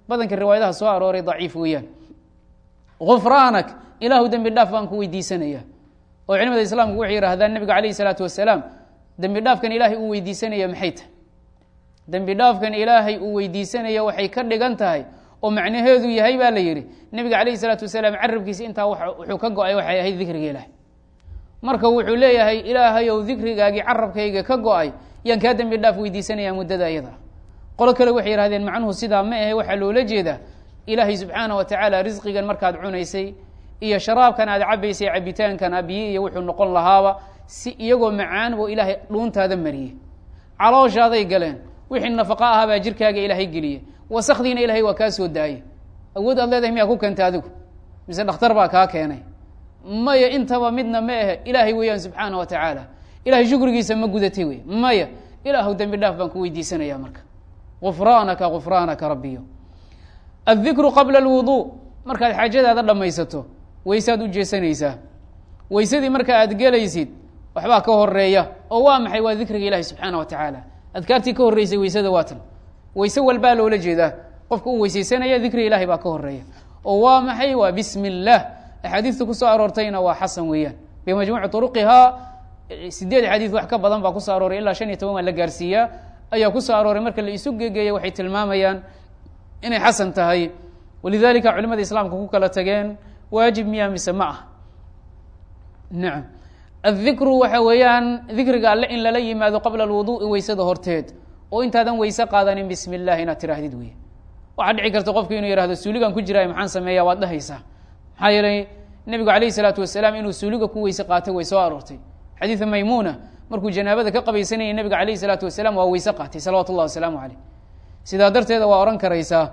badanka riwaayadaha soo arooray daciif weeyaan gufraanak ilaahu dembi dhaaf baan ku weydiisanaya oo culimada islaamku waxay yidhahdaan nebiga calayhi salaatu wasalaam dembi dhaafkan ilaahay uu weydiisanaya maxay tahay dembi dhaafkan ilaahay uu weydiisanaya waxay ka dhigan tahay oo macnaheedu yahay baa la yidhi nebiga calayhi salaatu wasalaam carabkiisa intaa wuxuu ka go-ay waxay ahayd dikriga ilaahay marka wuxuu leeyahay ilaahayow dikrigaagii carabkayga ka go-ay yaan kaa dembi dhaaf weydiisanaya muddada iyada qolo kale waxay yihahdeen macnuhu sidaa ma ahe waxaa loola jeedaa ilaahay subxaana wa tacaala risqigan markaad cunaysay iyo sharaabkan aad cabaysay cabitaankan abiye iyo wuxuu noqon lahaaba si iyagoo macaan boo ilaahay dhuuntaada mariyey calooshaaday galeen wixii nafaqa ahaa baa jirkaaga ilaahay geliyey wasakdiina ilahay waa kaa soo daayey awood aad leedahay miyaa ku keenta adigu mise dhakhtar baa kaa keenay maya intaba midna ma ahe ilaahay weeyaan subxaana wa tacaala ilahay shukrigiisa ma gudatay wey maya ilaahu dembi dhaaf baan ku weydiisanaya marka gufraanaka gufraanaka rabbiyo addikru qabla alwuduu markaad xaajadaada dhammaysato waysaad u jeesanaysaa weysadii marka aad gelaysid waxbaa ka horeeya oo waa maxay waa dikriga ilahi subxaana wa tacaala adkaartii ka horreysay weysada waatan weyse walbaa loola jeedaa qofka u weysaysanaya dikriga ilahi baa ka horeeya oo waa maxay waa bismi اllah axaadiista kusoo aroortayna waa xasan weeyaan bimajmuuci turuqihaa sideed xadiid wax ka badan baa kusoo arooray ilaa shan iyo toban waa la gaarsiiyaa ayaa kusoo arooray marka la isu gegeeya waxay tilmaamayaan inay xasan tahay walidalika culimada islaamka ku kala tageen waajib miyaa mise ma ah nacam addikru waxa weeyaan dikriga alle in lala yimaado qabla alwuduui weysada horteed oo intaadan weyse qaadanin bismi llah inaad tiraahdid wey waxaa dhici karta qofku inuu yihahdo suuligan ku jiraay maxaan sameeya waad dhahaysaa maxaa yeelay nebigu alayhi salaatu wasalaam inuu suuliga ku weyse qaatay way soo aroortay xadiida maymuuna markuu janaabada ka qabaysanayay nebiga alayhi salaatu wasalaam waa weyse qaatay salawatu llah wasalaamu caleyh sidaa darteeda waa odhan karaysaa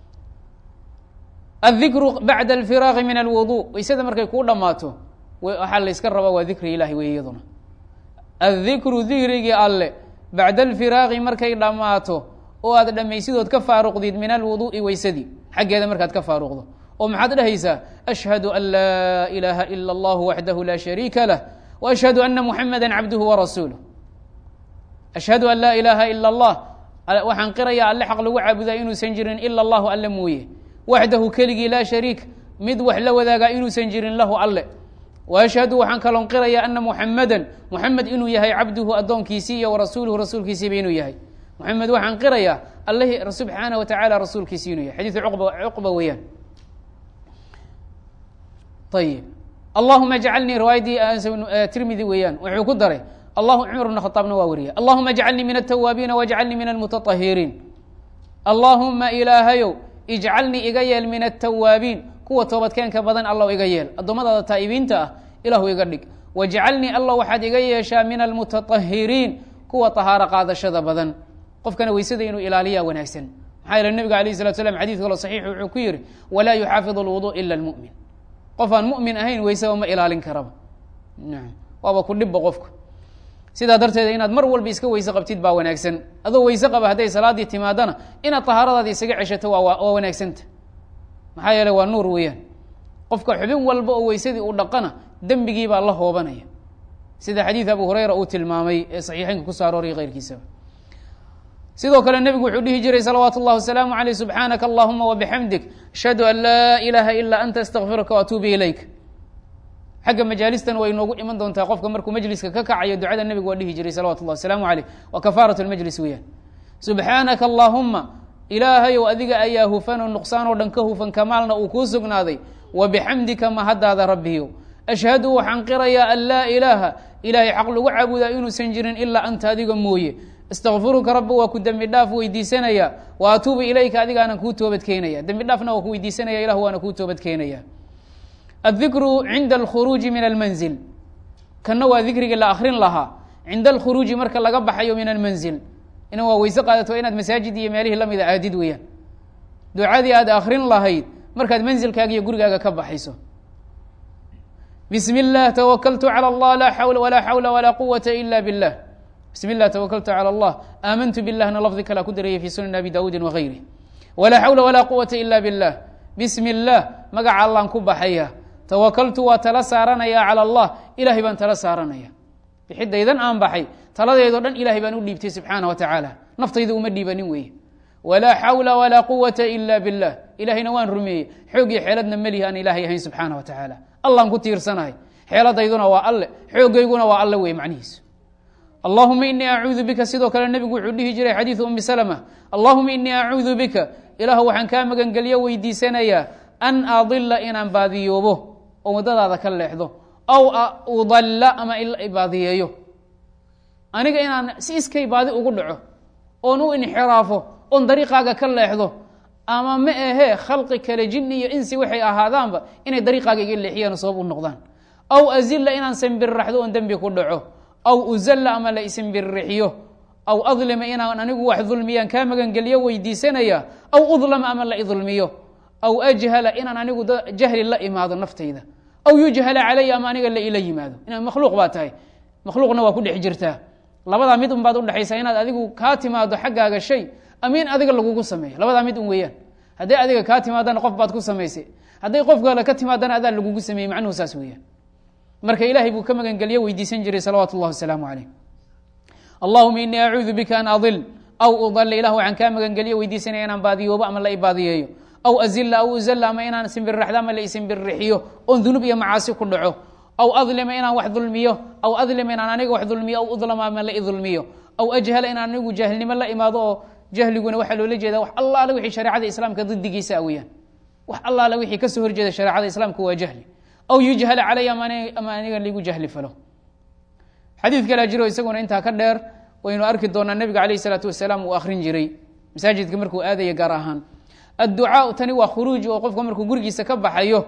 addikru bacda alfiraaqi min alwudu weysada markay kuu dhammaato waxaa layska rabaa waa dikri ilahi wey iyaduna addikru dikrigii alle bacda alfiraaqi markay dhammaato oo aad dhammaysidood ka faaruqdid min alwuduu'i weysadii xaggeeda markaad ka faaruqdo oo maxaad dhahaysaa ashhadu an laa ilaaha ila allahu waxdahu laa shariika lah wa ashhadu ana muxameda cabduhu warasuuluh ashhadu an laa ilaaha ila allah waxaan qirayaa alle xaq lagu caabudaa inuusan jirin ila allahu alle mooye waxdahu keligii laa shariik mid wax la wadaagaa inuusan jirin lahu alle wa ashhadu waxaan kaloon qirayaa ana muxamedan muxamed inuu yahay cabduhu addoonkiisii iyo warasuuluhu rasuulkiisiiba inuu yahay muxamed waxaan qirayaa allahi subxaana wa tacaala rasuulkiisi inuu yahay xadiidu cuqba cuqba weeyaan ayib allahuma jcalnii riwaayadii tirmidi weeyaan wuxuu ku daray allahu cumar bn khaaabna waa wariya allahuma jcalnii min altawaabiina wajcalnii min almutaطahiriin allaahuma ilaahayow ijcalnii iga yeel min altawaabiin kuwa toobadkeenka badan allow iga yeel addoommadaada taa'ibiinta ah ilaahu iga dhig wajcalnii allow waxaad iga yeeshaa min almutaطahiriin kuwa طahaaro qaadashada badan qofkana weysada inuu ilaaliyaa wanaagsan maxaa yeele nebiga alayh salatu slam xadid kalo saxiix wuxuu ku yihi walaa yuxaafid اlwudu ila اlmu'min qof aan mu'min ahayn weysaba ma ilaalin karaba nam waaba ku dhibba qofka sidaa darteeda inaad mar walba iska weyse qabtid baa wanaagsan adoo weyse qaba hadday salaadii timaadana inaad tahaaradaada isaga ceshato waa waa wanaagsanta maxaa yeele waa nuur weeyaan qofka xubin walba oo weysadii uu dhaqana dembigii baa la hoobanaya sida xadiid abu hurayra uu tilmaamay ee saxiixeynka kusoo arooraya keyrkiisaba sidoo kale nebigu wuxuu dhihi jiray salawaatu اllah wasalaamu aleyh subxaanaka allahuma wabixamdik ashhadu an laa ilaaha ila anta astaqfiruka waatuubu ilayk xagga majaalistan way noogu iman doontaa qofka markuu majliska ka kacayo ducada nebigu waa dhihi jiray salawatu llah wasalaamu aleyh waa kafaarat lmajlis weeyaan subxaanaka allahuma ilaahayow adiga ayaa hufan oo nuqsaan oo dhan ka hufan kamaalna uu kuu sugnaaday wabixamdika mahaddaada rabbiyow ashhadu waxaan qirayaa an laa ilaaha ilaahay xaq lagu caabudaa inuusan jirin ilaa anta adiga mooye astaqfiruka rabbi waa ku dembi dhaaf weydiisanaya wa atuubu ilayka adigaanan kuu toobad keenaya dembi dhaafna waa ku weydiisanaya ilah waana kuu toobad keenaya addikru cinda alkhuruuji min almanzil kanna waa dikrigii la akrin lahaa cinda alkhuruuji marka laga baxayo min almanzil ina waa weyse qaadato inaad masaajid iyo meelihii lamida aadid weeyaan ducadii aad akrin lahayd markaad manzilkaaga iyo gurigaaga ka baxayso bismi اllah tawakaltu calى اllah laa xawla walaa xawla walaa quwata ila biاllah bismi اllah tawakaltu calى اllah aamantu billahna lafdi kalaa ku daraya fi sunan abi dawuudi wagayri walaa xawla walaa quwata ila biاllah bismi اllah magaca allaan ku baxaya tawakaltu waa tala saaranaya calى اllah ilahay baan tala saaranaya bixidaydan aan baxay taladeedoo dhan ilahay baan u dhiibtay subxaana wa tacaala naftayda uma dhiibanin weeye walaa xawla walaa quwata ila billah ilahayna waan rumeeyey xoog iyo xeeladna melihi aan ilaahay ahayn subxaana wa tacaala allaan ku tiirsanahay xeeladayduna waa alle xoogayguna waa alle wey macnihiisu allahuma inii acuudu bika sidoo kale nebigu wuxuu dhihi jiray xadiidu umi salma allahuma inii acuudu bika ilaahu waxaan kaa magangelyo weydiisanayaa an adila inaan baadiyoobo oo waddadaada ka leexdo aw udalla ama baadiyeeyo aniga inaan si iskay baadi ugu dhaco oon u inxiraafo oon dariiqaaga ka leexdo ama ma ahee khalqi kale jinni iyo insi waxay ahaadaanba inay dariiqaaga iga leexiyaan sabab u noqdaan aw azilla inaan sambirraxdo oon dembi ku dhaco aw uzalla ama la isimbirrixiyo aw adlima inaan anigu wax dulmiyaan kaa magangelyo weydiisanaya aw udlama ama la idulmiyo aw ajhala inaan anigu jahli la imaado naftayda aw yujhala calaya ama aniga la ila yimaado inaan makhluuq baa tahay makhluuqna waa ku dhex jirtaa labadaa mid un baad udhexaysaa inaad adigu kaa timaado xaggaaga shay ama in adiga lagugu sameeyo labadaa mid un weeyaan hadday adiga kaa timaadana qof baad ku samaysay hadday qof kale ka timaadana adaa lagugu sameeyey macnuhu saas weeyaan marka ilaahay buu ka magangelyo weydiisan jiray salawaatu اllah wasalaamu calayh allahuma inii acuudu bika an adil aw udalla ilah waxaan kaa magangelyo weydiisanaya inaan baadiyoobo ama la ibaadiyeeyo aw azila aw uzalla ama inaan simbirraxdo ama la isimbirrixiyo oon dunuub iyo macaasi ku dhaco aw adlima inaan wax dulmiyo aw adlima inaan aniga wax dulmiyo aw udlama ama la idulmiyo aw ajhala inaan anigu jaahilnimo la imaado oo jahliguna waxaa loola jeeda wax allaale wixii shareecada islaamka didigiisa aweyaan wax allaale wixii kasoo horjeeda shareecada islaamka waa jahli aw yujhala calaya ama aniga ligu jahli falo xadiid kalea jiro isaguna intaa ka dheer waynu arki doonaa nebiga alayh isalaatu wasalaam uu akrin jiray masaajidka markuu aadaya gaar ahaan adducaau tani waa khuruuj oo qofka markuu gurigiisa ka baxayo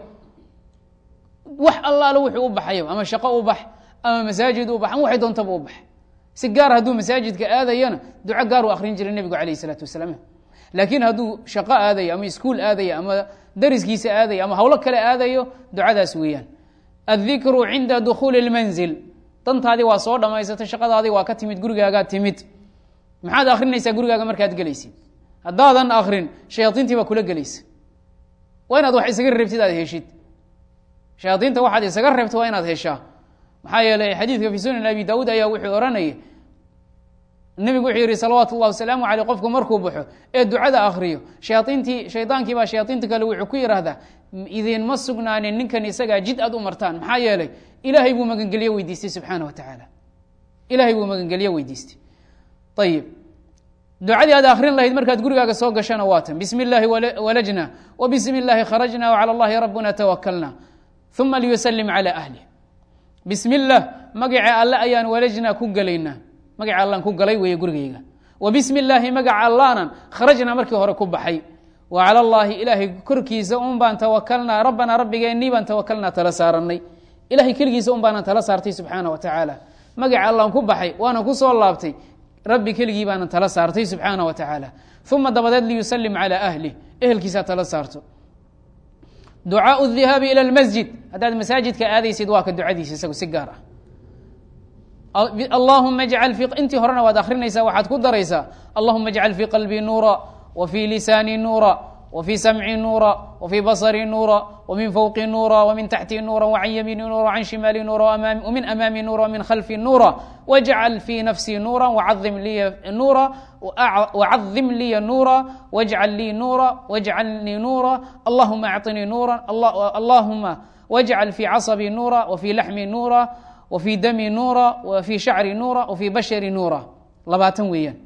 wax allaale wuxuu u baxayo ama shaqo u bax ama masaajid u bax ama waxay doontaba u bax si gaar hadduu masaajidka aadayana duco gaar u akrin jiray nebigu alayh isalaatu wasalaam laakiin hadduu shaqo aadayo ama iskuul aadayo ama dariskiisa aadayo ama hawlo kale aadayo ducadaas weeyaan addikru cinda dukhuuli اlmanzil dantaadii waa soo dhamaysatay shaqadaadii waa ka timid gurigaagaa timid maxaad akrinaysaa gurigaaga markaad gelaysid haddaadan akrin shayaaiintii baa kula gelaysa waa inaad wax isaga reebtid aad heshid shayaaiinta waxaad isaga reebta waa inaad heshaa maxaa yeeley xadiidka fi sunan abi daawuud ayaa wuxuu ohanayay nebigu wuxuu yihi salawaatu اllah wasalaamu aleyh qofku markuu baxo ee ducada akriyo shayaaiintii shaydankii baa shayaaiinta kale wuxuu ku yidhaahdaa idinma sugnaanin ninkan isagaa jid aad u martaan maxaa yeelay ilaahay buu magangelyo weydiistay subxaana wa tacaala ilahay buu magangelyo weydiistay ayib ducadii aad akrin lahayd markaad gurigaaga soo gashana waa tan bismi اllahi walajna w bismi اllahi kharajna wcalى اllahi rabbuna tawakalna uma liyusalim calى ahlih bismi اllah magaca alle ayaan walajna ku gelaynaa magaca allaan ku galay weeye gurigayga wa bismi اllaahi magaca allaanan kharajna markii hore ku baxay wa calى اllahi ilaahay korkiisa un baan tawakalnaa rabbanaa rabbigeennii baan tawakalnaa tala saaranay ilahay keligiisa un baanan tala saartay subxaana wa tacaala magaca allaan ku baxay waana ku soo laabtay rabbi keligii baanan tala saartay subxaana wa tacaala uma dabadeed liyusalim calى ahlih ehelkiisaa tala saarto ducaau dhihaabi ilى اlmasjid haddaad masaajidka aadaysid waa ka ducadiisa isagu si gaar ah allahuma ajcal fi intii horena waad akrinaysaa waxaad ku daraysaa allahuma ajcal fii qalbii nuura wa fii lisaanii nuura وفي سمعي نورا وفي بصري نورا ومن فوقي نورا ومن تحتي نورا وعن يميني نورا وعن شمالي نورا وأمامي ومن أمامي نورا ومن خلفي نورا واجعل في نفسي نورا وعظم لي نورا وعظم لي نورا واجعل لي نورا واجعلني نورا اللهم أعطني نورا الله اللهم واجعل في عصبي نورا وفي لحمي نورا وفي دمي نورا وفي شعري نورا وفي بشري نورا لباتن ويان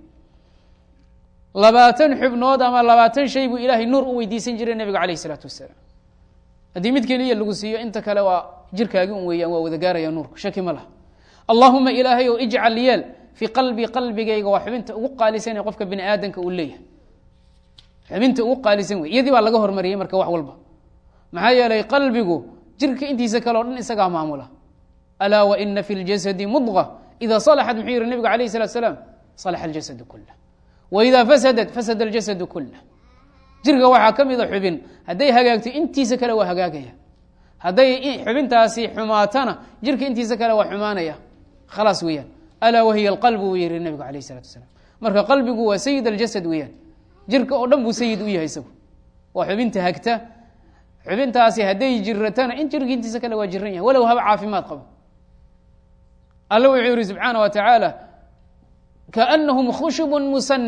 labaatan xubnood ama labaatan shay buu ilaahay nuur u weydiisan jiray nebiga calayh isalaatu wasalaam haddii mid keliya lagu siiyo inta kale waa jirkaagi un weeyaan waa wada gaaraya nuurka shaki ma laha allahuma ilaahay ou ijcal yeel fii qalbii qalbigayga waa xubinta ugu qaalisan ee qofka bini aadamka uu leeyahay xubinta ugu qaalisan wey iyadii baa laga hormariyey marka wax walba maxaa yeelay qalbigu jirka intiisa kale o dhan isagaa maamula alaa waina fi ljasadi mudqa ida salaxat muxuu yihi nebigu alayh salatu salaam salaxa aljasadu kulah wإida fasadat fasad اljasad kulah jirka waxaa ka mida xubin hadday hagaagto intiisa kale waa hagaagaya hadday xubintaasi xumaatana jirka intiisa kale waa xumaanaya khalaas weeyaan alaa wahiya اlqalb buu yihi nebigu alayh الsalatu wasalaam marka qalbigu waa sayid اljasad weeyaan jirka oo dhan buu sayid u yahay isagu waa xubinta hagta xubintaasi hadday jiratana in jirka intiisa kale waa jiran yahay walow haba caafimaad qabo alle wuxuu yihi subxaana wa tacaala kaأnahum khushub musanada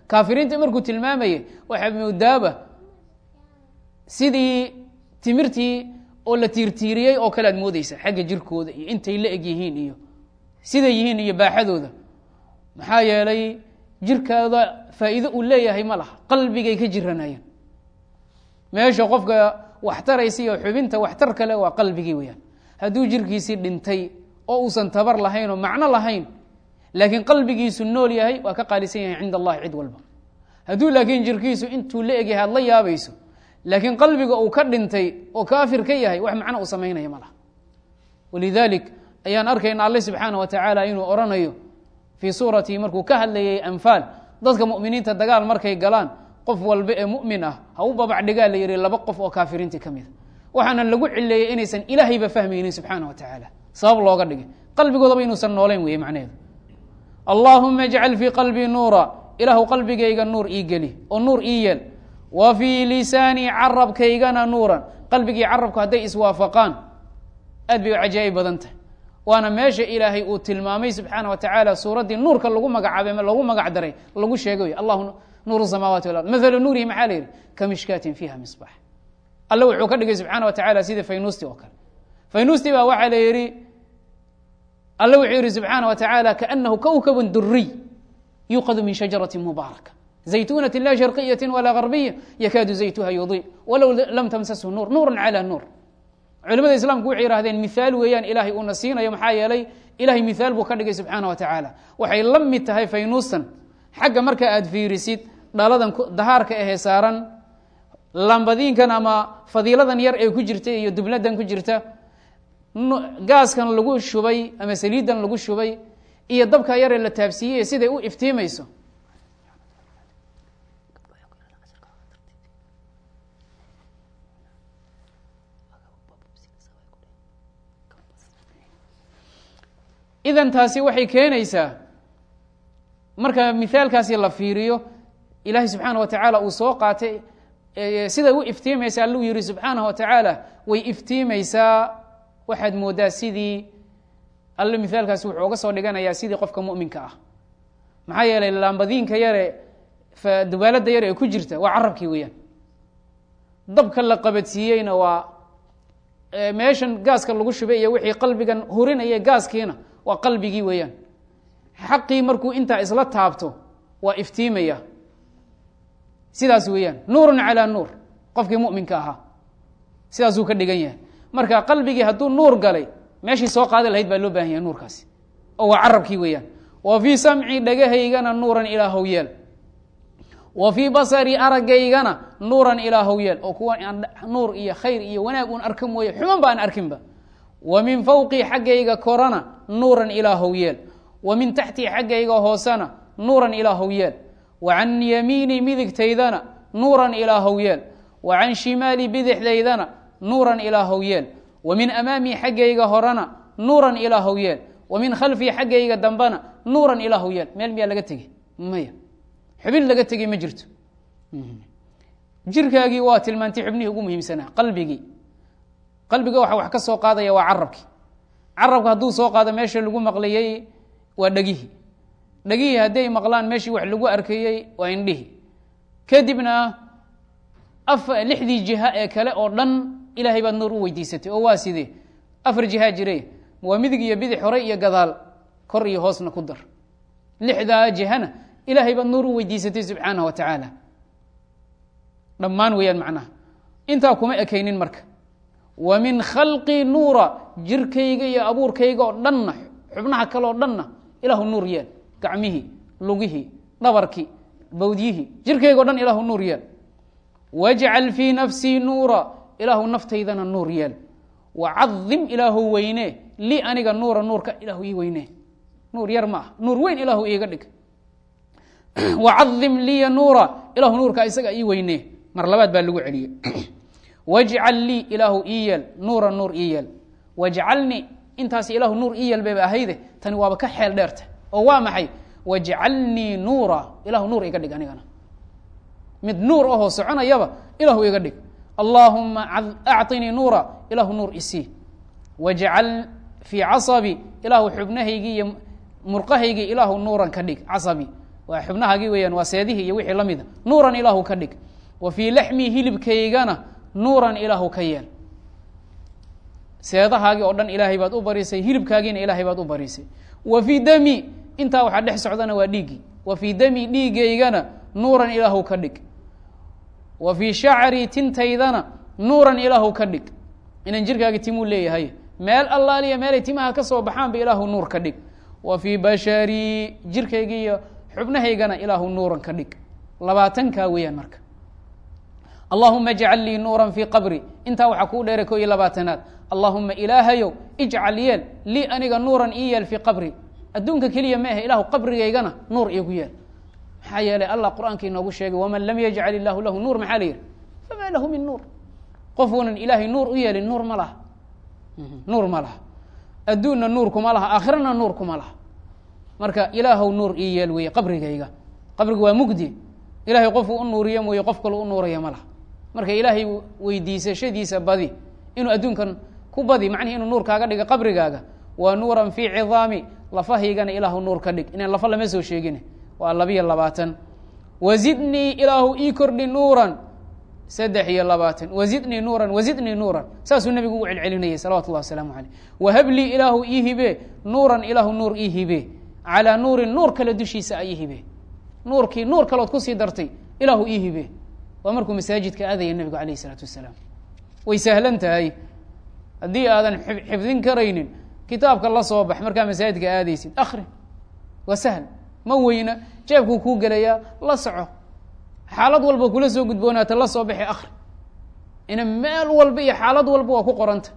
kaafiriinta markuu tilmaamayay waxaa moodaaba sidii timirtii oo la tiirtiiriyey oo kale aad moodeysa xagga jirkooda iyo intay la eg yihiin iyo siday yihiin iyo baaxadooda maxaa yeelay jirkaada faa'iido uu leeyahay ma laha qalbigay ka jiranayaan meesha qofka waxtaraysa iyo xubinta waxtar kale waa qalbigii weyaan hadduu jirkiisii dhintay oo uusan tabar lahayn oo macno lahayn laakiin qalbigiisu nool yahay waa ka qaalisan yahay cinda allahi cid walba hadduu laakiin jirkiisu intuu la egyahay aad la yaabayso laakiin qalbiga uu ka dhintay oo kaafir ka yahay wax macno uu samaynaya ma laha walidalik ayaan arkayna alle subxaana wa tacaala inuu odhanayo fii suuratihi markuu ka hadlayay anfaal dadka mu'miniinta dagaal markay galaan qof walba ee mu'min ah ha u babacdhigaa la yihi laba qof oo kaafiriintii ka mida waxaana lagu cileeyey inaysan ilaahayba fahmaynin subxaana wa tacaala sabab looga dhigay qalbigoodaba inuusan noolayn weye macnaheedu allaahuma ajcal fii qalbii nuura ilaahu qalbigayga nuur ii geli oo nuur ii yeel wa fii lisaanii carabkaygana nuuran qalbigii carabku hadday iswaafaqaan aad bay u cajaa'ib badan tahay waana meesha ilaahay uu tilmaamay subxaana wa tacaala suuraddii nuurka lagu magacaabay lagu magac daray lagu sheegay wy allahu nuuru samaawaati walard mathalu nuurihi maxaa la yidhi ka mishkaatin fiiha misbax alle wuxuu ka dhigay subxaana wa tacala sidii faynuusti oo kale faynuusti baa waxaa la yidhi alle wuxuu yihi subxaana wa tacaala kaanahu kowkabun duriy yuuqadu min shajarati mubaaraka zaytunati la sharqiyati walaa garbiya yakaadu zaytuha yudii walow lam tamsashu nuur nuura calى nuur culimada islaamku waxay yihahdeen mihaal weeyaan ilaahay uuna siinayo maxaa yeelay ilahay mihaal buu ka dhigay subxaana wa tacaala waxay la mid tahay faynuusan xagga marka aad fiirisid dhaladan dahaarka ahee saaran lambadiinkan ama fadiiladan yar ee ku jirta iyo dubladan ku jirta gaaskan lagu shubay ama saliidan lagu shubay iyo dabka yaree la taabsiiyey siday u iftiimayso idan taasi waxay keenaysaa marka mithaalkaasi la fiiriyo ilaahay subxaana wa tacaala uu soo qaatay siday u iftiimaysa alluu yihi subxaanaه wa tacaala way iftiimaysaa waxaad moodaa sidii alle mithaalkaasi wuxuu oga soo dhiganayaa sidii qofka muminka ah maxaa yeelay laambadiinka yare dubaalada yare ee ku jirta waa carabkii weeyaan dabka la qabadsiiyeyna waa meeshan gaaska lagu shubay iyo wixii qalbigan hurinaya gaaskiina waa qalbigii weeyaan xaqii markuu intaa isla taabto waa iftiimaya sidaas weeyaan nuurun calaa nuur qofkii muminka ahaa sidaasuu ka dhigan yahay marka qalbigii hadduu nuur galay meeshii soo qaadi lahayd baa loo baahan yahay nuurkaasi oo waa carabkii weeyaan wa fii samcii dhagahaygana nuuran ilaahow yeel wa fii basari aragaygana nuuran ilaahow yeel oo kuwa nuur iyo khayr iyo wanaag un arka mooye xuman ba aan arkinba wa min fawqii xaggayga korana nuuran ilaahow yeel wa min taxtii xaggayga hoosena nuuran ilaahow yeel wa can yamiinii midigtaydana nuuran ilaahow yeel wa can shimaali bidixdaydana nuuran ilaahow yeel wa min amaamii xaggayga horena nuuran ilaahow yeel wa min khalfii xaggayga dambena nuuran ilaahow yeel meel miyaa laga tegey maya xubin laga tegey ma jirto jirkaagii waa tilmaantay xubnihii ugu muhiimsanaa qalbigii qalbiga waxa wax ka soo qaadaya waa carabkii carabka hadduu soo qaado meesha lagu maqlayey waa dhegihii dhegihii hadday maqlaan meeshii wax lagu arkayey waa indhihii kadibna af lixdii jiha ee kale oo dhan ilaahay baad nuur u weydiisatay oo waa sidee afar jihaa jire waa midig iyo bidix hore iyo gadaal kor iyo hoosna ku dar lixdaa jihana ilaahay baad nuur u weydiisatay subxaanah wa tacaala dhammaan weeyaan macnaha intaa kuma ekaynin marka wa min khalqii nuura jirkayga iyo abuurkayga oo dhanna xubnaha kale oo dhanna ilaahu nuur yeel gacmihii lugihii dhabarkii bawdyihii jirkayga o dhan ilaahu nuur yeel wajcal fii nafsii nuura ilaahu naftaydana nuur yeel wacadim ilaahu weyne lii aniga nuura nuurka ilaahu ii weyne nuur yar ma ah nuur weyn ilaahu iiga dhig wacadim liya nuura ilaahu nuurka isaga ii weyne mar labaad baa lagu celiyey wajcal lii ilaahu ii yeel nuura nuur ii yeel wajcalnii intaas ilaahu nuur ii yeel bayba ahayde tani waaba ka xeel dheerta oo waa maxay wajcalnii nuura ilaahu nuur iga dhig anigana mid nuur ahoo soconayaba ilaahu iga dhig allaahuma acطinii nuura ilaahu nuur isii wajcal fii casabi ilaahu xubnahaygii iyo murqahaygii ilaahu nuuran ka dhig casabi waa xubnahaagii weeyaan waa seedihii iyo wixii la mida nuuran ilaahu ka dhig wa fii laxmii hilibkaygana nuuran ilaahu ka yeel seedahaagii oo dhan ilaahay baad u barisay hilibkaagiina ilaahay baad u barisay wa fii dami intaa waxaa dhex socdana waa dhiiggii wa fii dami dhiigaygana nuuran ilaahu ka dhig wa fii shacrii tintaydana nuuran ilaahu ka dhig inan jirkaagi timuu leeyahay meel allaaliya meelay timaha ka soo baxaanba ilaahu nuur ka dhig wa fii basharii jirkaygi iyo xubnahaygana ilaahu nuuran ka dhig labaatankaa weeyaan marka allahuma ijcal lii nuuran fii qabri intaa waxaa kuu dheeray ko iyo labaatanaad allahuma ilaahayow ijcal yeel lii aniga nuuran ii yeel fii qabri adduunka keliya ma ahe ilahu qabrigaygana nuur iigu yeel maxaa yeelay allah qur-aanka inoogu sheegay waman lam yajcal illaahu lahu nuur maxaa la yihi famaa lahu min nuur qofuunan ilaahay nuur u yeelin nuur ma laha nuur ma laha adduunna nuur kuma laha aakhirana nuur kuma laha marka ilaahow nuur ii yeel weeye qabrigayga qabriga waa mugdi ilahay qofuu u nuuriyo mooye qof kale u nuuraya ma laha marka ilaahay weydiisashadiisa badi inuu adduunkan ku badi macnihi inuu nuur kaaga dhiga qabrigaaga waa nuuran fii cidaami lafahaygana ilaahu nuur ka dhig inaan lafa lama soo sheegin waa labiyo labaatan wazidnii ilaahu ii kordhi nuuran saddex iyo labaatan wazidnii nuuran wazidnii nuuran saasuu nebigu ugu celcelinayay salawatu llahi wasalaamu caleyh wahablii ilaahu ii hibe nuuran ilaahu nuur ii hibe calaa nuurin nuur kale dushiisa a ii hibe nuurkii nuur kalood kusii dartay ilaahu ii hibe waa markuu masaajidka aadaya nebigu alayh isalaatu wasalaam way sahlan tahay haddii aadan xifdin karaynin kitaabka la soo bax markaa masaajidka aadaysid akri waa sahl ma weyna jeebkuu kuu gelayaa la soco xaalad walba kula soo gudboonaata la soo baxi akri ina meel walba iyo xaalad walba waa ku qoranta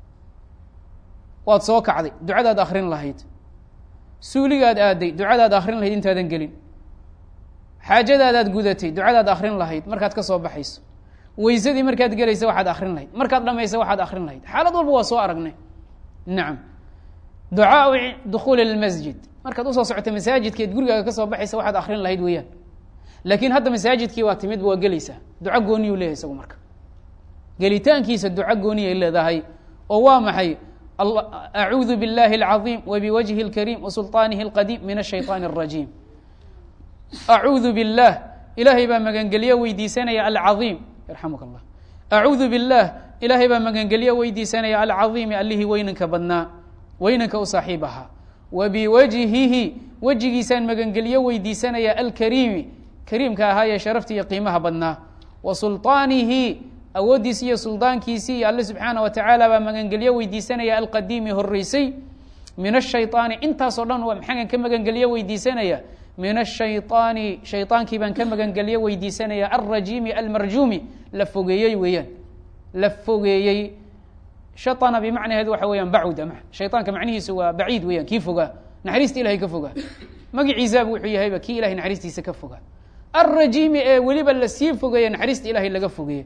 waad soo kacday ducadaad akrin lahayd suuligaad aaday ducadaad akrin lahayd intaadan gelin xaajadaadaad gudatay ducadaad akrin lahayd markaad ka soo baxayso weysadii markaad gelaysa waxaad akrin lahayd markaad dhamaysa waxaad akrin lahayd xaalad walba waa soo aragnay nacam ducaau dukhuuli lmasjid markaad usoo socota masaajidkeed gurigaaga ka soo baxaysa waxaad akrin lahayd weeyaan laakiin hadda masaajidkii waa timidba waa gelaysaa duco gooniyuu leeyahay isagu marka gelitaankiisa duco gooniyay leedahay oo waa maxay acuudu biاllahi اlcaظiim wabiwajhi اlkariim wasulطaanihi اlqadiim min الshayطaan الrajiim acuudu biاllah ilaahay baa magangelyo weydiisanaya alcaظiim yarxamuka اllah acuudu biاllah ilaahay baa magangelyo weydiisanaya alcaظiimi allihii weynanka badnaa weynanka u saaxiib ahaa wabiwajhihi wejigiisaan magangelyo weydiisanaya alkariimi kariimka ahaa ee sharafta iyo qiimaha badnaa wa sulطaanihi awooddiisi iyo suldaankiisii iyo alle subxaana wa tacaala baa magangelyo weydiisanaya alqadiimi horeysay min ashayطaani intaasoo dhan maxaan ka magangelyo weydiisanaya min ashayطaani shayطaankii baan ka magangelyo weydiisanaya alrajiimi almarjuumi la fogeeyey weeyaan la fogeeyey shaطana bimacnaheedu waxa weeyaan bacuda shayطaanka macnihiisu waa baciid weeyaan kii fogaa naxariista ilahay ka fogaa magiciisaaba wuxuu yahayba kii ilahay naxariistiisa ka fogaa alrajiimi ee weliba lasii fogeeye naxariista ilahay laga fogeeye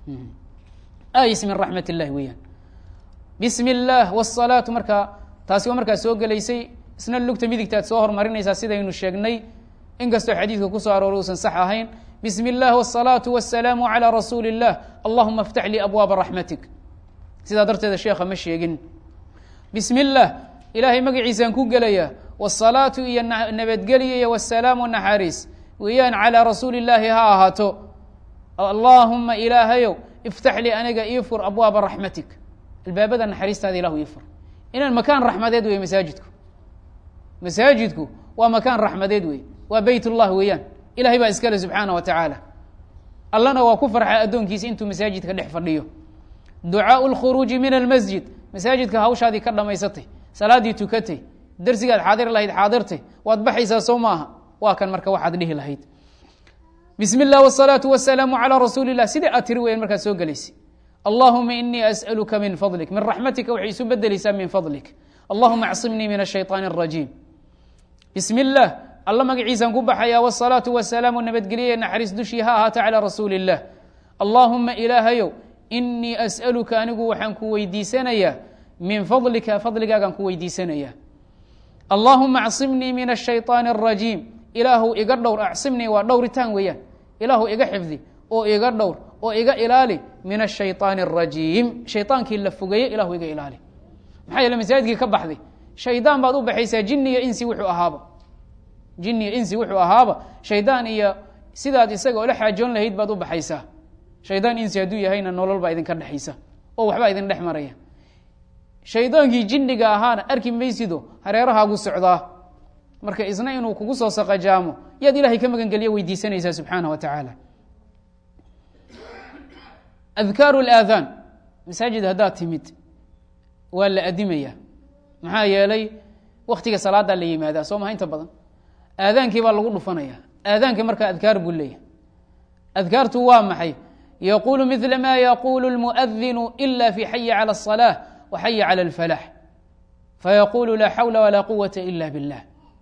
ayis min raxmat اllahi weeyaan bismi اllah wالsalaatu markaa taasi waa markaa soo gelaysay isna lugta midigtaad soo hormarinaysaa sidaynu sheegnay inkastoo xadiidka kusoo arooray uusan sax ahayn bismi اllah wالsalaatu wالsalaamu عalى rasuuli الlah allahuma اftax lii abwaaba raxmatik sidaa darteeda sheekha ma sheegin bismi اllah ilaahay magaciisaan ku gelaya wالsalaatu iyo nabadgelya iyo wالsalaamu naxariis weeyaan calىa rasuuli اllaahi ha ahaato allaahuma ilaahayow iftax lii aniga ii fur abwaaba raxmatik albaabada naxariistaada ilahu ii fur inaan makaan raxmadeed wey masaajidku masaajidku waa makaan raxmadeed wey waa beyt ullah weeyaan ilahay baa iskale subxaana wa tacaala allana waa ku farxa addoonkiisa intuu masaajidka dhex fadhiyo ducaau lkhuruuji min almasjid masaajidka hawshaadii ka dhamaysatay salaaddii tukatay darsigaad xaadir lahayd xaadirtay waad baxaysaa soo maaha waa kan marka waxaad dhihi lahayd bismi اllah wالsalaatu wasalaamu calى rasuuli اlah sidai aad tiri weyan markaad soo gelaysay allahuma inii asأaluka min fadlik min raxmatika waxay isu bedeleysaa min fadlik allahuma acsimnii min الshayطaan الrajiim bismi اllah alla magaciisaan ku baxaya wالsalaatu wasalaamu nabadgelye naxariis dushii ha ahaata calى rasuuli اllah allahuma ilaahayow inii asأaluka anigu waxaan ku weydiisanayaa min fadlika fadligaagaan ku weydiisanaya allahuma acsimnii min الshayطaan الrajiim ilaahu iga dhowr acsimnii waa dhowritaan weeyaan ilaahu iga xifdi oo iga dhowr oo iga ilaali min ashayطaan الrajiim shaydaankii la fogeeye ilahu iga ilaali maxaa yeele masaajidkii ka baxday shaydaan baad u baxaysaa jini iyo insi wuxuu ahaaba jini insi wuxuu ahaaba shaydaan iyo sidaad isaga ola xaajoon lahayd baad u baxaysaa shaydaan insi hadduu yahayna nolol baa idinka dhexaysa oo waxbaa idin dhex maraya shaydaankii jinniga ahaana arki maysido hareerahaagu socdaa marka isna inuu kugu soo saqajaamo yaad ilahay ka magangeliya weydiisanaysaa subxaanah wa tacaala adkaaru laadaan masaajid haddaad timid waa la adimaya maxaa yeelay waktiga salaadaa la yimaadaa soo maha inta badan aadaankii baa lagu dhufanaya aadaanki markaa adkaar buu leeyahay adkaartu waa maxay yaqulu midla ma yaqulu lmuadinu ila fi xayi calى الصalaaة wa xayi calى اlfalax fayaqulu laa xawla walaa quwata ila biاllah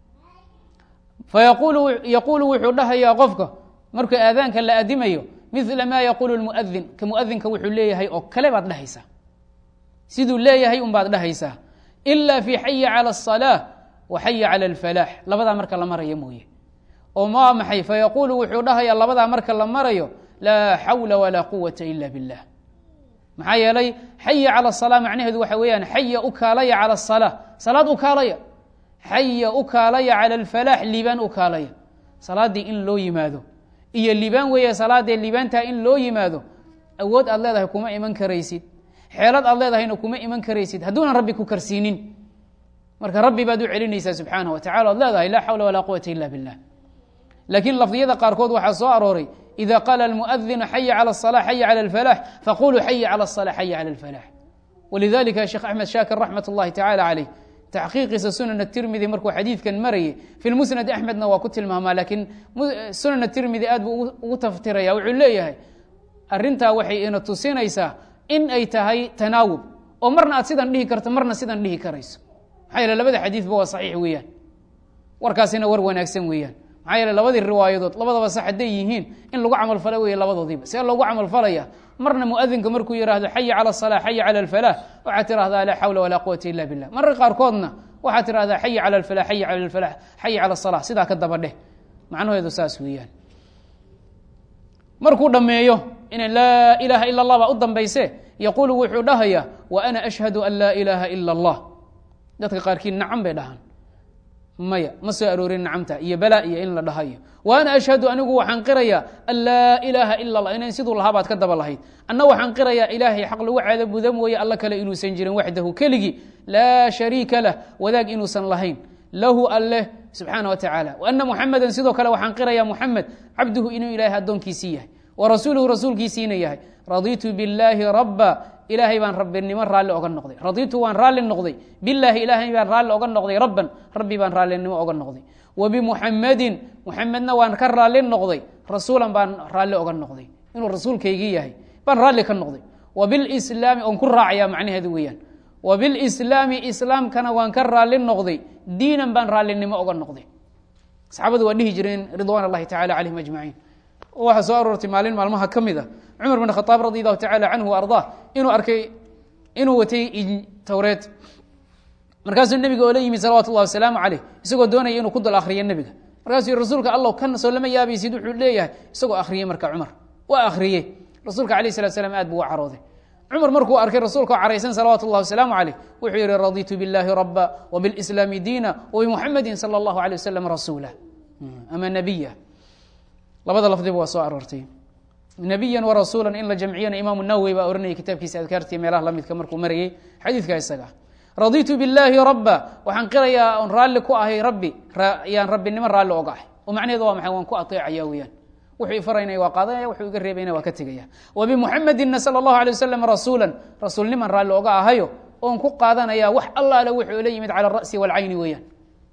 fayaqulu wuxuu dhahayaa qofka markuu aadaanka la adimayo midla ma yaqulu lmuadin ka muadinka wuxuu leeyahay oo kale baad dhahaysaa siduu leeyahay un baad dhahaysaa ila fi xayi calى الصalaaة wa xayi calى اlfalax labadaa marka la maraya mooye oo ma maxay fayaqulu wuxuu dhahayaa labadaa marka la marayo laa xawla walaa quwata ila biاllah maxaa yeelay xaya calى الصalaa macnaheedu waxa weeyaan xaya u kaalaya calى الصalaa salaad u kaalaya xaya u kaalaya calى اlfalaax liibaan u kaalaya salaaddii in loo yimaado iyo liibaan weeye salaadee liibaantaa in loo yimaado awood aad leedahay kuma iman karaysid xeelad aad leedahayna kuma iman karaysid hadduunan rabbi ku karsiinin marka rabbi baad u celinaysaa subxaanah wa tacala od leedahay laa xawla walaa quwata ila biاllah laakiin lafdiyada qaarkood waxaa soo arooray ida qaala almuadinu xaya calى الصalaa xaya calى اlfalax faquluu xaya calى الصalaa xaya calى اlfalax walidalika sheekh axmed shaakir raxmat اllahi tacala caleyh taxqiiqiisa sunan tirmidi markuu xadiidkan marayay fi lmusnad axmedna waa ku tilmaamaa laakiin sunan tirmidi aad buu ugu taftiraya wuxuu leeyahay arintaa waxay ina tusinaysaa in ay tahay tanaawub oo marna aad sidan dhihi karto marna sidan dhihi karayso maxaa yeele labada xadiidba waa saxiix weeyaan warkaasina war wanaagsan weeyaan maxaa yeele labadii riwaayadood labadaba sax hadday yihiin in lagu camalfala weeye labadoodiiba see loogu camalfalaya marna muadinka markuu yidhaahdo xaya calى الصalaa xaya calى اlfalax waxaad tirahdaa laa xawla walaa quwata ila billah marka qaarkoodna waxaad tirahdaa xaya calى اlfalax xaya calى اlfalax xaya calى الصalaa sidaa ka daba dheh macnaheedu saas weeyaan markuu dhammeeyo ina laa ilaha ila اllah baa u dambayse yaqulu wuxuu dhahaya wa ana ashhadu an laa ilaha ila اllah dadka qaarkiid nacam bay dhahaan maya ma soo aroorin nacamta iyo balaa iyo in la dhahayo wa ana ashhadu anigu waxaan qirayaa an laa ilaaha ila allah inan siduu lahaa baad ka daba lahayd anna waxaan qirayaa ilaahay xaq lagu caabuda mooye alla kale inuusan jirin waxdahu keligii laa shariika lah wadaag inuusan lahayn lahu alleh subxaana wa tacaala wa ana muxamedan sidoo kale waxaan qirayaa muxamed cabduhu inuu ilaahay addoonkiisii yahay wa rasuuluhu rasuulkiisiina yahay raditu billaahi rabba ilaahay baan rabbinimo raalli oga noqday raditu waan raalli noqday bilaahi ilaahay baan raalli oga noqday rabban rabbi baan raallinimo oga noqday wa bimuxamadin muxamedna waan ka raalli noqday rasuulan baan raalli oga noqday inuu rasuulkaygii yahay baan raalli ka noqday wa bilslaami oon ku raacaya macnaheedu weeyaan wa bilslaami islaamkana waan ka raalli noqday diinan baan raallinimo oga noqday saxaabadu waa dhihi jireen ridwaan allahi tacala calayhim ajmaciin waxaa soo aroortay maalin maalmaha ka mid a cumar bin khaaab radi allahu tacala canhu wa ardaa inuu arkay inuu watay towreed markaasuu nebiga oo la yimi salawatu llahi wasalaamu caleyh isagoo doonaya inuu ku dul akhriyo nebiga markaasuu rasuulka allow kan soo lama yaabaysid wuxuu leeyahay isagoo akhriyey marka cumar waa akhriyey rasuulka alayh salatu slam aad buu u carooday cumar markuu arkay rasuulka oo caraysan salawaatu llahi wasalaamu caleyh wuxuu yihi raditu biاllahi raba wbilslaami diina wbimuxamedi salى اllahu alيه wasalam rasuula ama nabiya labada lafdiba waa soo aroortay nabiya warasuula in la jamciyana imaamu nawowi baa oranayay kitaabkiisa adkaartiiy meelaha lamidka markuu marayay xadiidka isaga raditu biاllaahi raba waxaan qirayaa on raalli ku ahay rabbi yaan rabbinimo raalli oga ahay oo macnaheedu waa maxay waan ku ateecaya weyaan wuxuu ifaraynaya waa qaadanaya wuxuu iga reebayna waa ka tegaya wa bimuxamedina salى اllahu alيه wasalam rasuula rasuulniman raalli oga ahayo oon ku qaadanaya wax allaale wuxuu la yimid cala ara'si wاlcayni weeyaan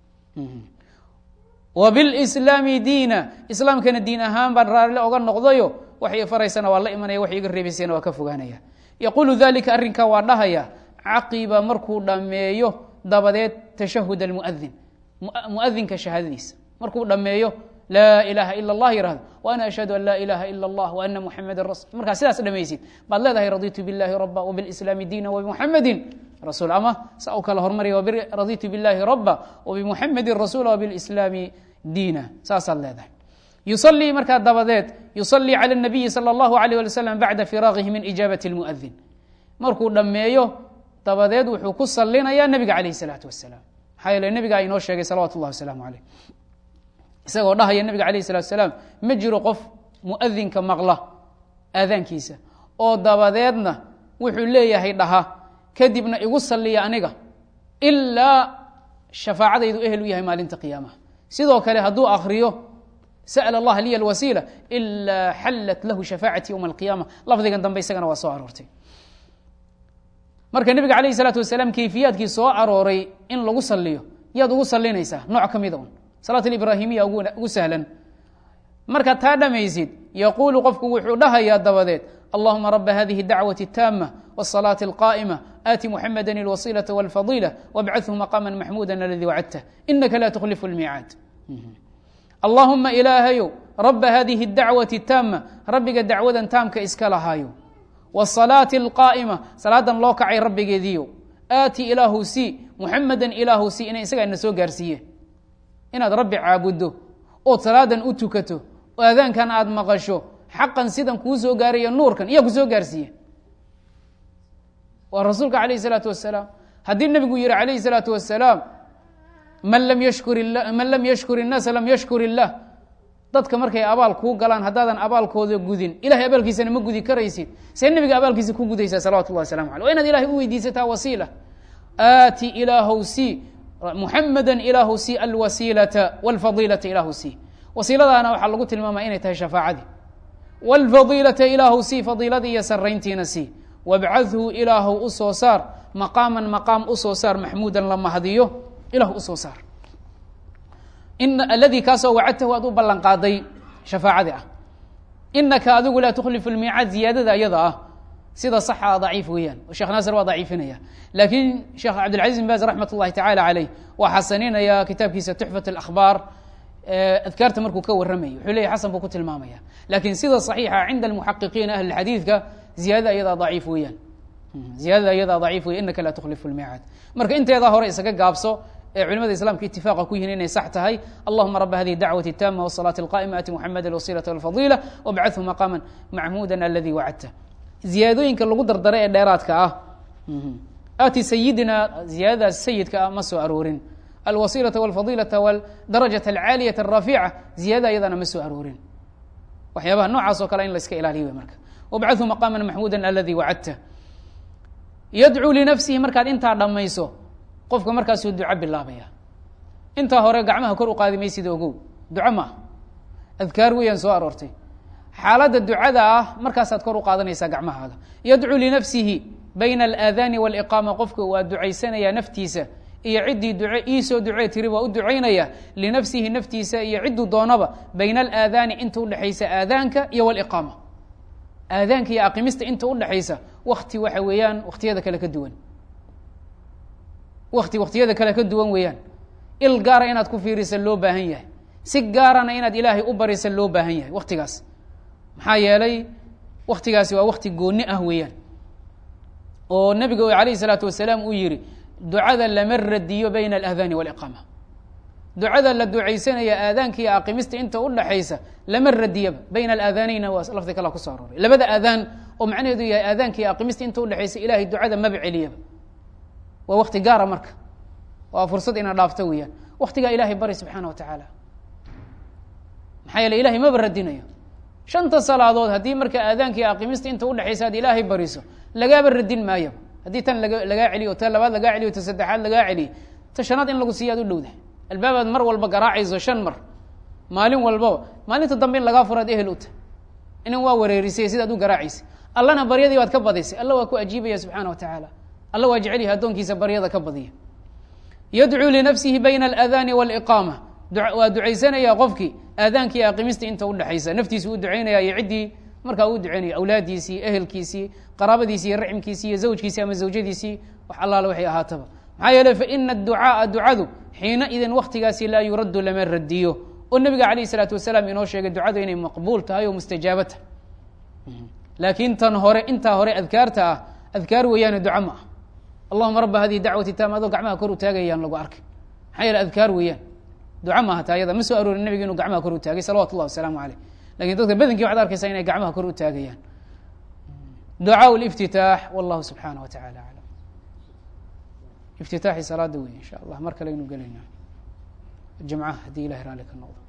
wa bilslaami diina islaamkana diin ahaan baan raalli oga noqdayo waxay faraysana waa la imanaya wax iga reebaysana waa ka fogaanaya yaquulu dalika arrinka waa dhahaya caqiba markuu dhammeeyo dabadeed tashahud almuadin muadinka shahaadadiisa markuu dhammeeyo laa ilaaha ila اllah yihahdo wa ana ashhadu an laa ilaha ila اllah wa ana muxamedan rasul markaa sidaas dhamaysid baad leedahay raditu biاllahi raba wbilslaami diina wbimuxamedin rasuul ama sa u kala hormarya raditu biاllahi raba wbimuxamedin rasuula wbilslaami diina saasaad leedahay yusalii markaa dabadeed yusalii calى الnabiyi salى اllahu alayh ali wasalam bacda firaaqihi min ijaabati اlmuadin markuu dhammeeyo dabadeed wuxuu ku salinayaa nebiga calayh الsalaatu wasalaam maxaa yeele nebigaa inoo sheegay salawatu اllahi wasalaamu aleyh isagoo dhahaya nabiga alayh الsalatu asalaam ma jiro qof muadinka maqla aadaankiisa oo dabadeedna wuxuu leeyahay dhaha kadibna igu saliya aniga ilaa shafaacadaydu ehel u yahay maalinta qiyaamaha sidoo kale hadduu akriyo sأل الlah liy الwasiilة إlا xalat lahu shafاacati ywma القiyama lafdigan dambe isagana waa soo aroortay marka nebiga alayه الsalaatu wasalaam kayfiyaadkii soo arooray in lagu saliyo yaad ugu salinaysaa nooc ka mida un salaat ibrahimiya ugu sahlan markaad taa dhamaysid yaquulu qofku wuxuu dhahayaa dabadeed allahuma raba hadihi الdacwaة الtaamة والصلاة القائمة آti محamda الوصيلة والفضيلة وابعثه مقاما maxmuda اladي wacdته inaka la تkhlif الmiicaad allahuma ilaahayow raba hadihi اdacwaةi الtaama rabbiga dacwadan taamka iska lahaayo wالصalaaةi الqaa'ima salaadan loo kacay rabbigeediyo aati ilaahu si muxameda ilaahu si ina isagaa ina soo gaarsiiye inaad rabbi caabuddo ood salaadan u tukato oo aadaankan aad maqasho xaqan sidan kuu soo gaaraya nuurkan iya ku soo gaarsiiye waa rasuulka alayh الsalaatu wasalaam haddii nebigu yihi alayh الsalaatu wasalaam man lam yashkur man lam yashkur الnaasa lam yashkur الlah dadka markay abaal kuu galaan haddaadan abaalkooda gudin ilahay abaalkiisana ma gudi karaysid see nebiga abaalkiisa ku gudaysaa salawatu llahi waslamu alيh wa inaad ilahay u weydiisataa wasiila aati ilaahow si muxameda ilaahu si alwasiilata wاlfadiilata ilaahu si wasiiladaana waxaa lagu tilmaamaya inay tahay shafaacadii wاlfadiilata ilaahu si fadiiladii iyo sarayntiina si wabcadhu ilaahu u soo saar maqaaman maqaam usoo saar maxmuudan la mahdiyo ilah usoo saar aladii kaasoo wacadtahu aad u ballan qaaday shafaacadii ah inaka adigu laa tukhlifu lmiicaad ziyaadada iyada ah sida saxa daciif weeyaan oo sheekh naasir waa daciifinaya laakiin sheekh cabdilcaziz bin baz raxmat اllahi tacala caleyh waa xasaninaya kitaabkiisa tuxfat اlakhbaar adkaarta markuu ka warramaya wuxuu leyahy xasan buu ku tilmaamaya lakin sida صaxiixa cinda almuxaqiqiina ahli xadiidka ziyadada iyadaa daciif weeyaan ziyadada iyadaa daciif weya inaka laa tukhlifu lmiicaad marka inteedaa hore isaga gaabso ee culimada islamka itifaqa ku yihiin inay sax tahay allahuma raba hadihi dacwati اtama wالصalaaةi اlqa'ima ati muxameda alwasilaة wاlfadila wabcathu maqaama maxmuda aladi wacadta ziyaadooyinka lagu dardaray ee dheeraadka ah ati sayidina ziyaadadaas sayidka ah ma soo aroorin alwasilaةa wاlfadilaةa wاdarajaة alcaaliyaة الrafiica ziyadada iyadana ma soo aroorin waxyaabaha noocaas oo kale in la iska ilaaliyo wey marka wabcathu maqaama maxmuda aladi wacadta yadcuu linafsihi markaad intaa dhammayso qofka markaasuu duco bilaabaya intaa hore gacmaha kor u qaadi maysida ogow duco maaha adkaar weeyaan soo aroortay xaaladda ducada ah markaasaad kor u qaadanaysaa gacmahaaga yadcuu linafsihi bayna alaadaani waliqaama qofka waa ducaysanayaa naftiisa iyo ciddii duce iisoo ducee tiri waa u ducaynaya linafsihi naftiisa iyo cidduu doonaba bayna alaadaani inta udhexaysa aadaanka iyo waliqaama aadaanka iyo aqimista inta udhexaysa wakti waxa weeyaan waktiyada kale ka duwan wakti waktiyada kale ka duwan weeyaan il gaara inaad ku fiirisa loo baahan yahay si gaarana inaad ilaahay u barisa loo baahan yahay waktigaas maxaa yeelay waktigaasi waa wakti gooni ah weeyaan oo nebiga alayh الsalaatu wasalaam uu yihi ducada lama radiyo bayna alaadaani waliqaama ducada la ducaysanaya aadaanka iyo aqimista inta udhaxaysa lama radiyaba bayna alaadaaneyna waa lafdi kala kusoo arooray labada aadaan oo macnaheedu yahay aadaanka iyo aqimista inta udhexaysa ilahay ducada maba celiyaba waa wakti gaara marka waa fursad ina dhaafto weeyaan waktigaa ilahay bari subxaana wa tacaala maxaa yeele ilahay maba radinayo shanta salaadood haddii marka aadaanka iyo aqimista inta udhexaysa ad ilaahay bariso lagaaba radin maayaba haddii tan laga lagaa celiyo ta labaad lagaa celiyo ta saddexaad lagaa celiyo ta shanaad in lagu siiya ad u dhowdahay albaabaad mar walba garaacayso shan mar maalin walbaba maalinta dambe in lagaa furaad ehel u tahay inan waa wareerisay sidaad u garaacaysa allana baryadii baad ka badisay alla waa ku ajiibaya subxaana wa tacaala alla waa jecel yahay addoonkiisa baryada ka badiya yadcuu linafsihi bayna alaadaani waliqaama waa ducaysanaya qofkii aadaanka iyo aqimista inta udhexaysa naftiisu u ducaynaya iyo ciddii markaa uu ducaynaya awlaadiisii ehelkiisii qaraabadiisi iyo racimkiisii iyo zawjkiisii ama zawjadiisii wax allaale waxay ahaataba maxaa yeele faina aducaaa ducadu xiina idin waktigaasi laa yuraddu lama radiyo oo nebiga alayh isalaatu wasalaam inoo sheegay ducadu inay maqbuul tahay oo mustajaaba tahay laakiin tan hore intaa hore adkaarta ah adkaar weeyaane duco ma ah allahuma raba hadihi dacwati taama adoo gacmaha kor u taagayaan lagu arkay maxaa yeele adkaar weeyaan duco maaha ta ayada ma soo aroorin nebiga inuu gacmaha kor u taagay salawatu llahi wasalaamu aleyh lakin dadka badankii waxad arkaysaa inay gacmaha kor u taagayaan ducaa liftitaax wallahu subxaana wa tacala aclam iftitaaxi salaada wey insha allah mar kale aynu gelayna jamcaha haddii ilahay raali ka noqdo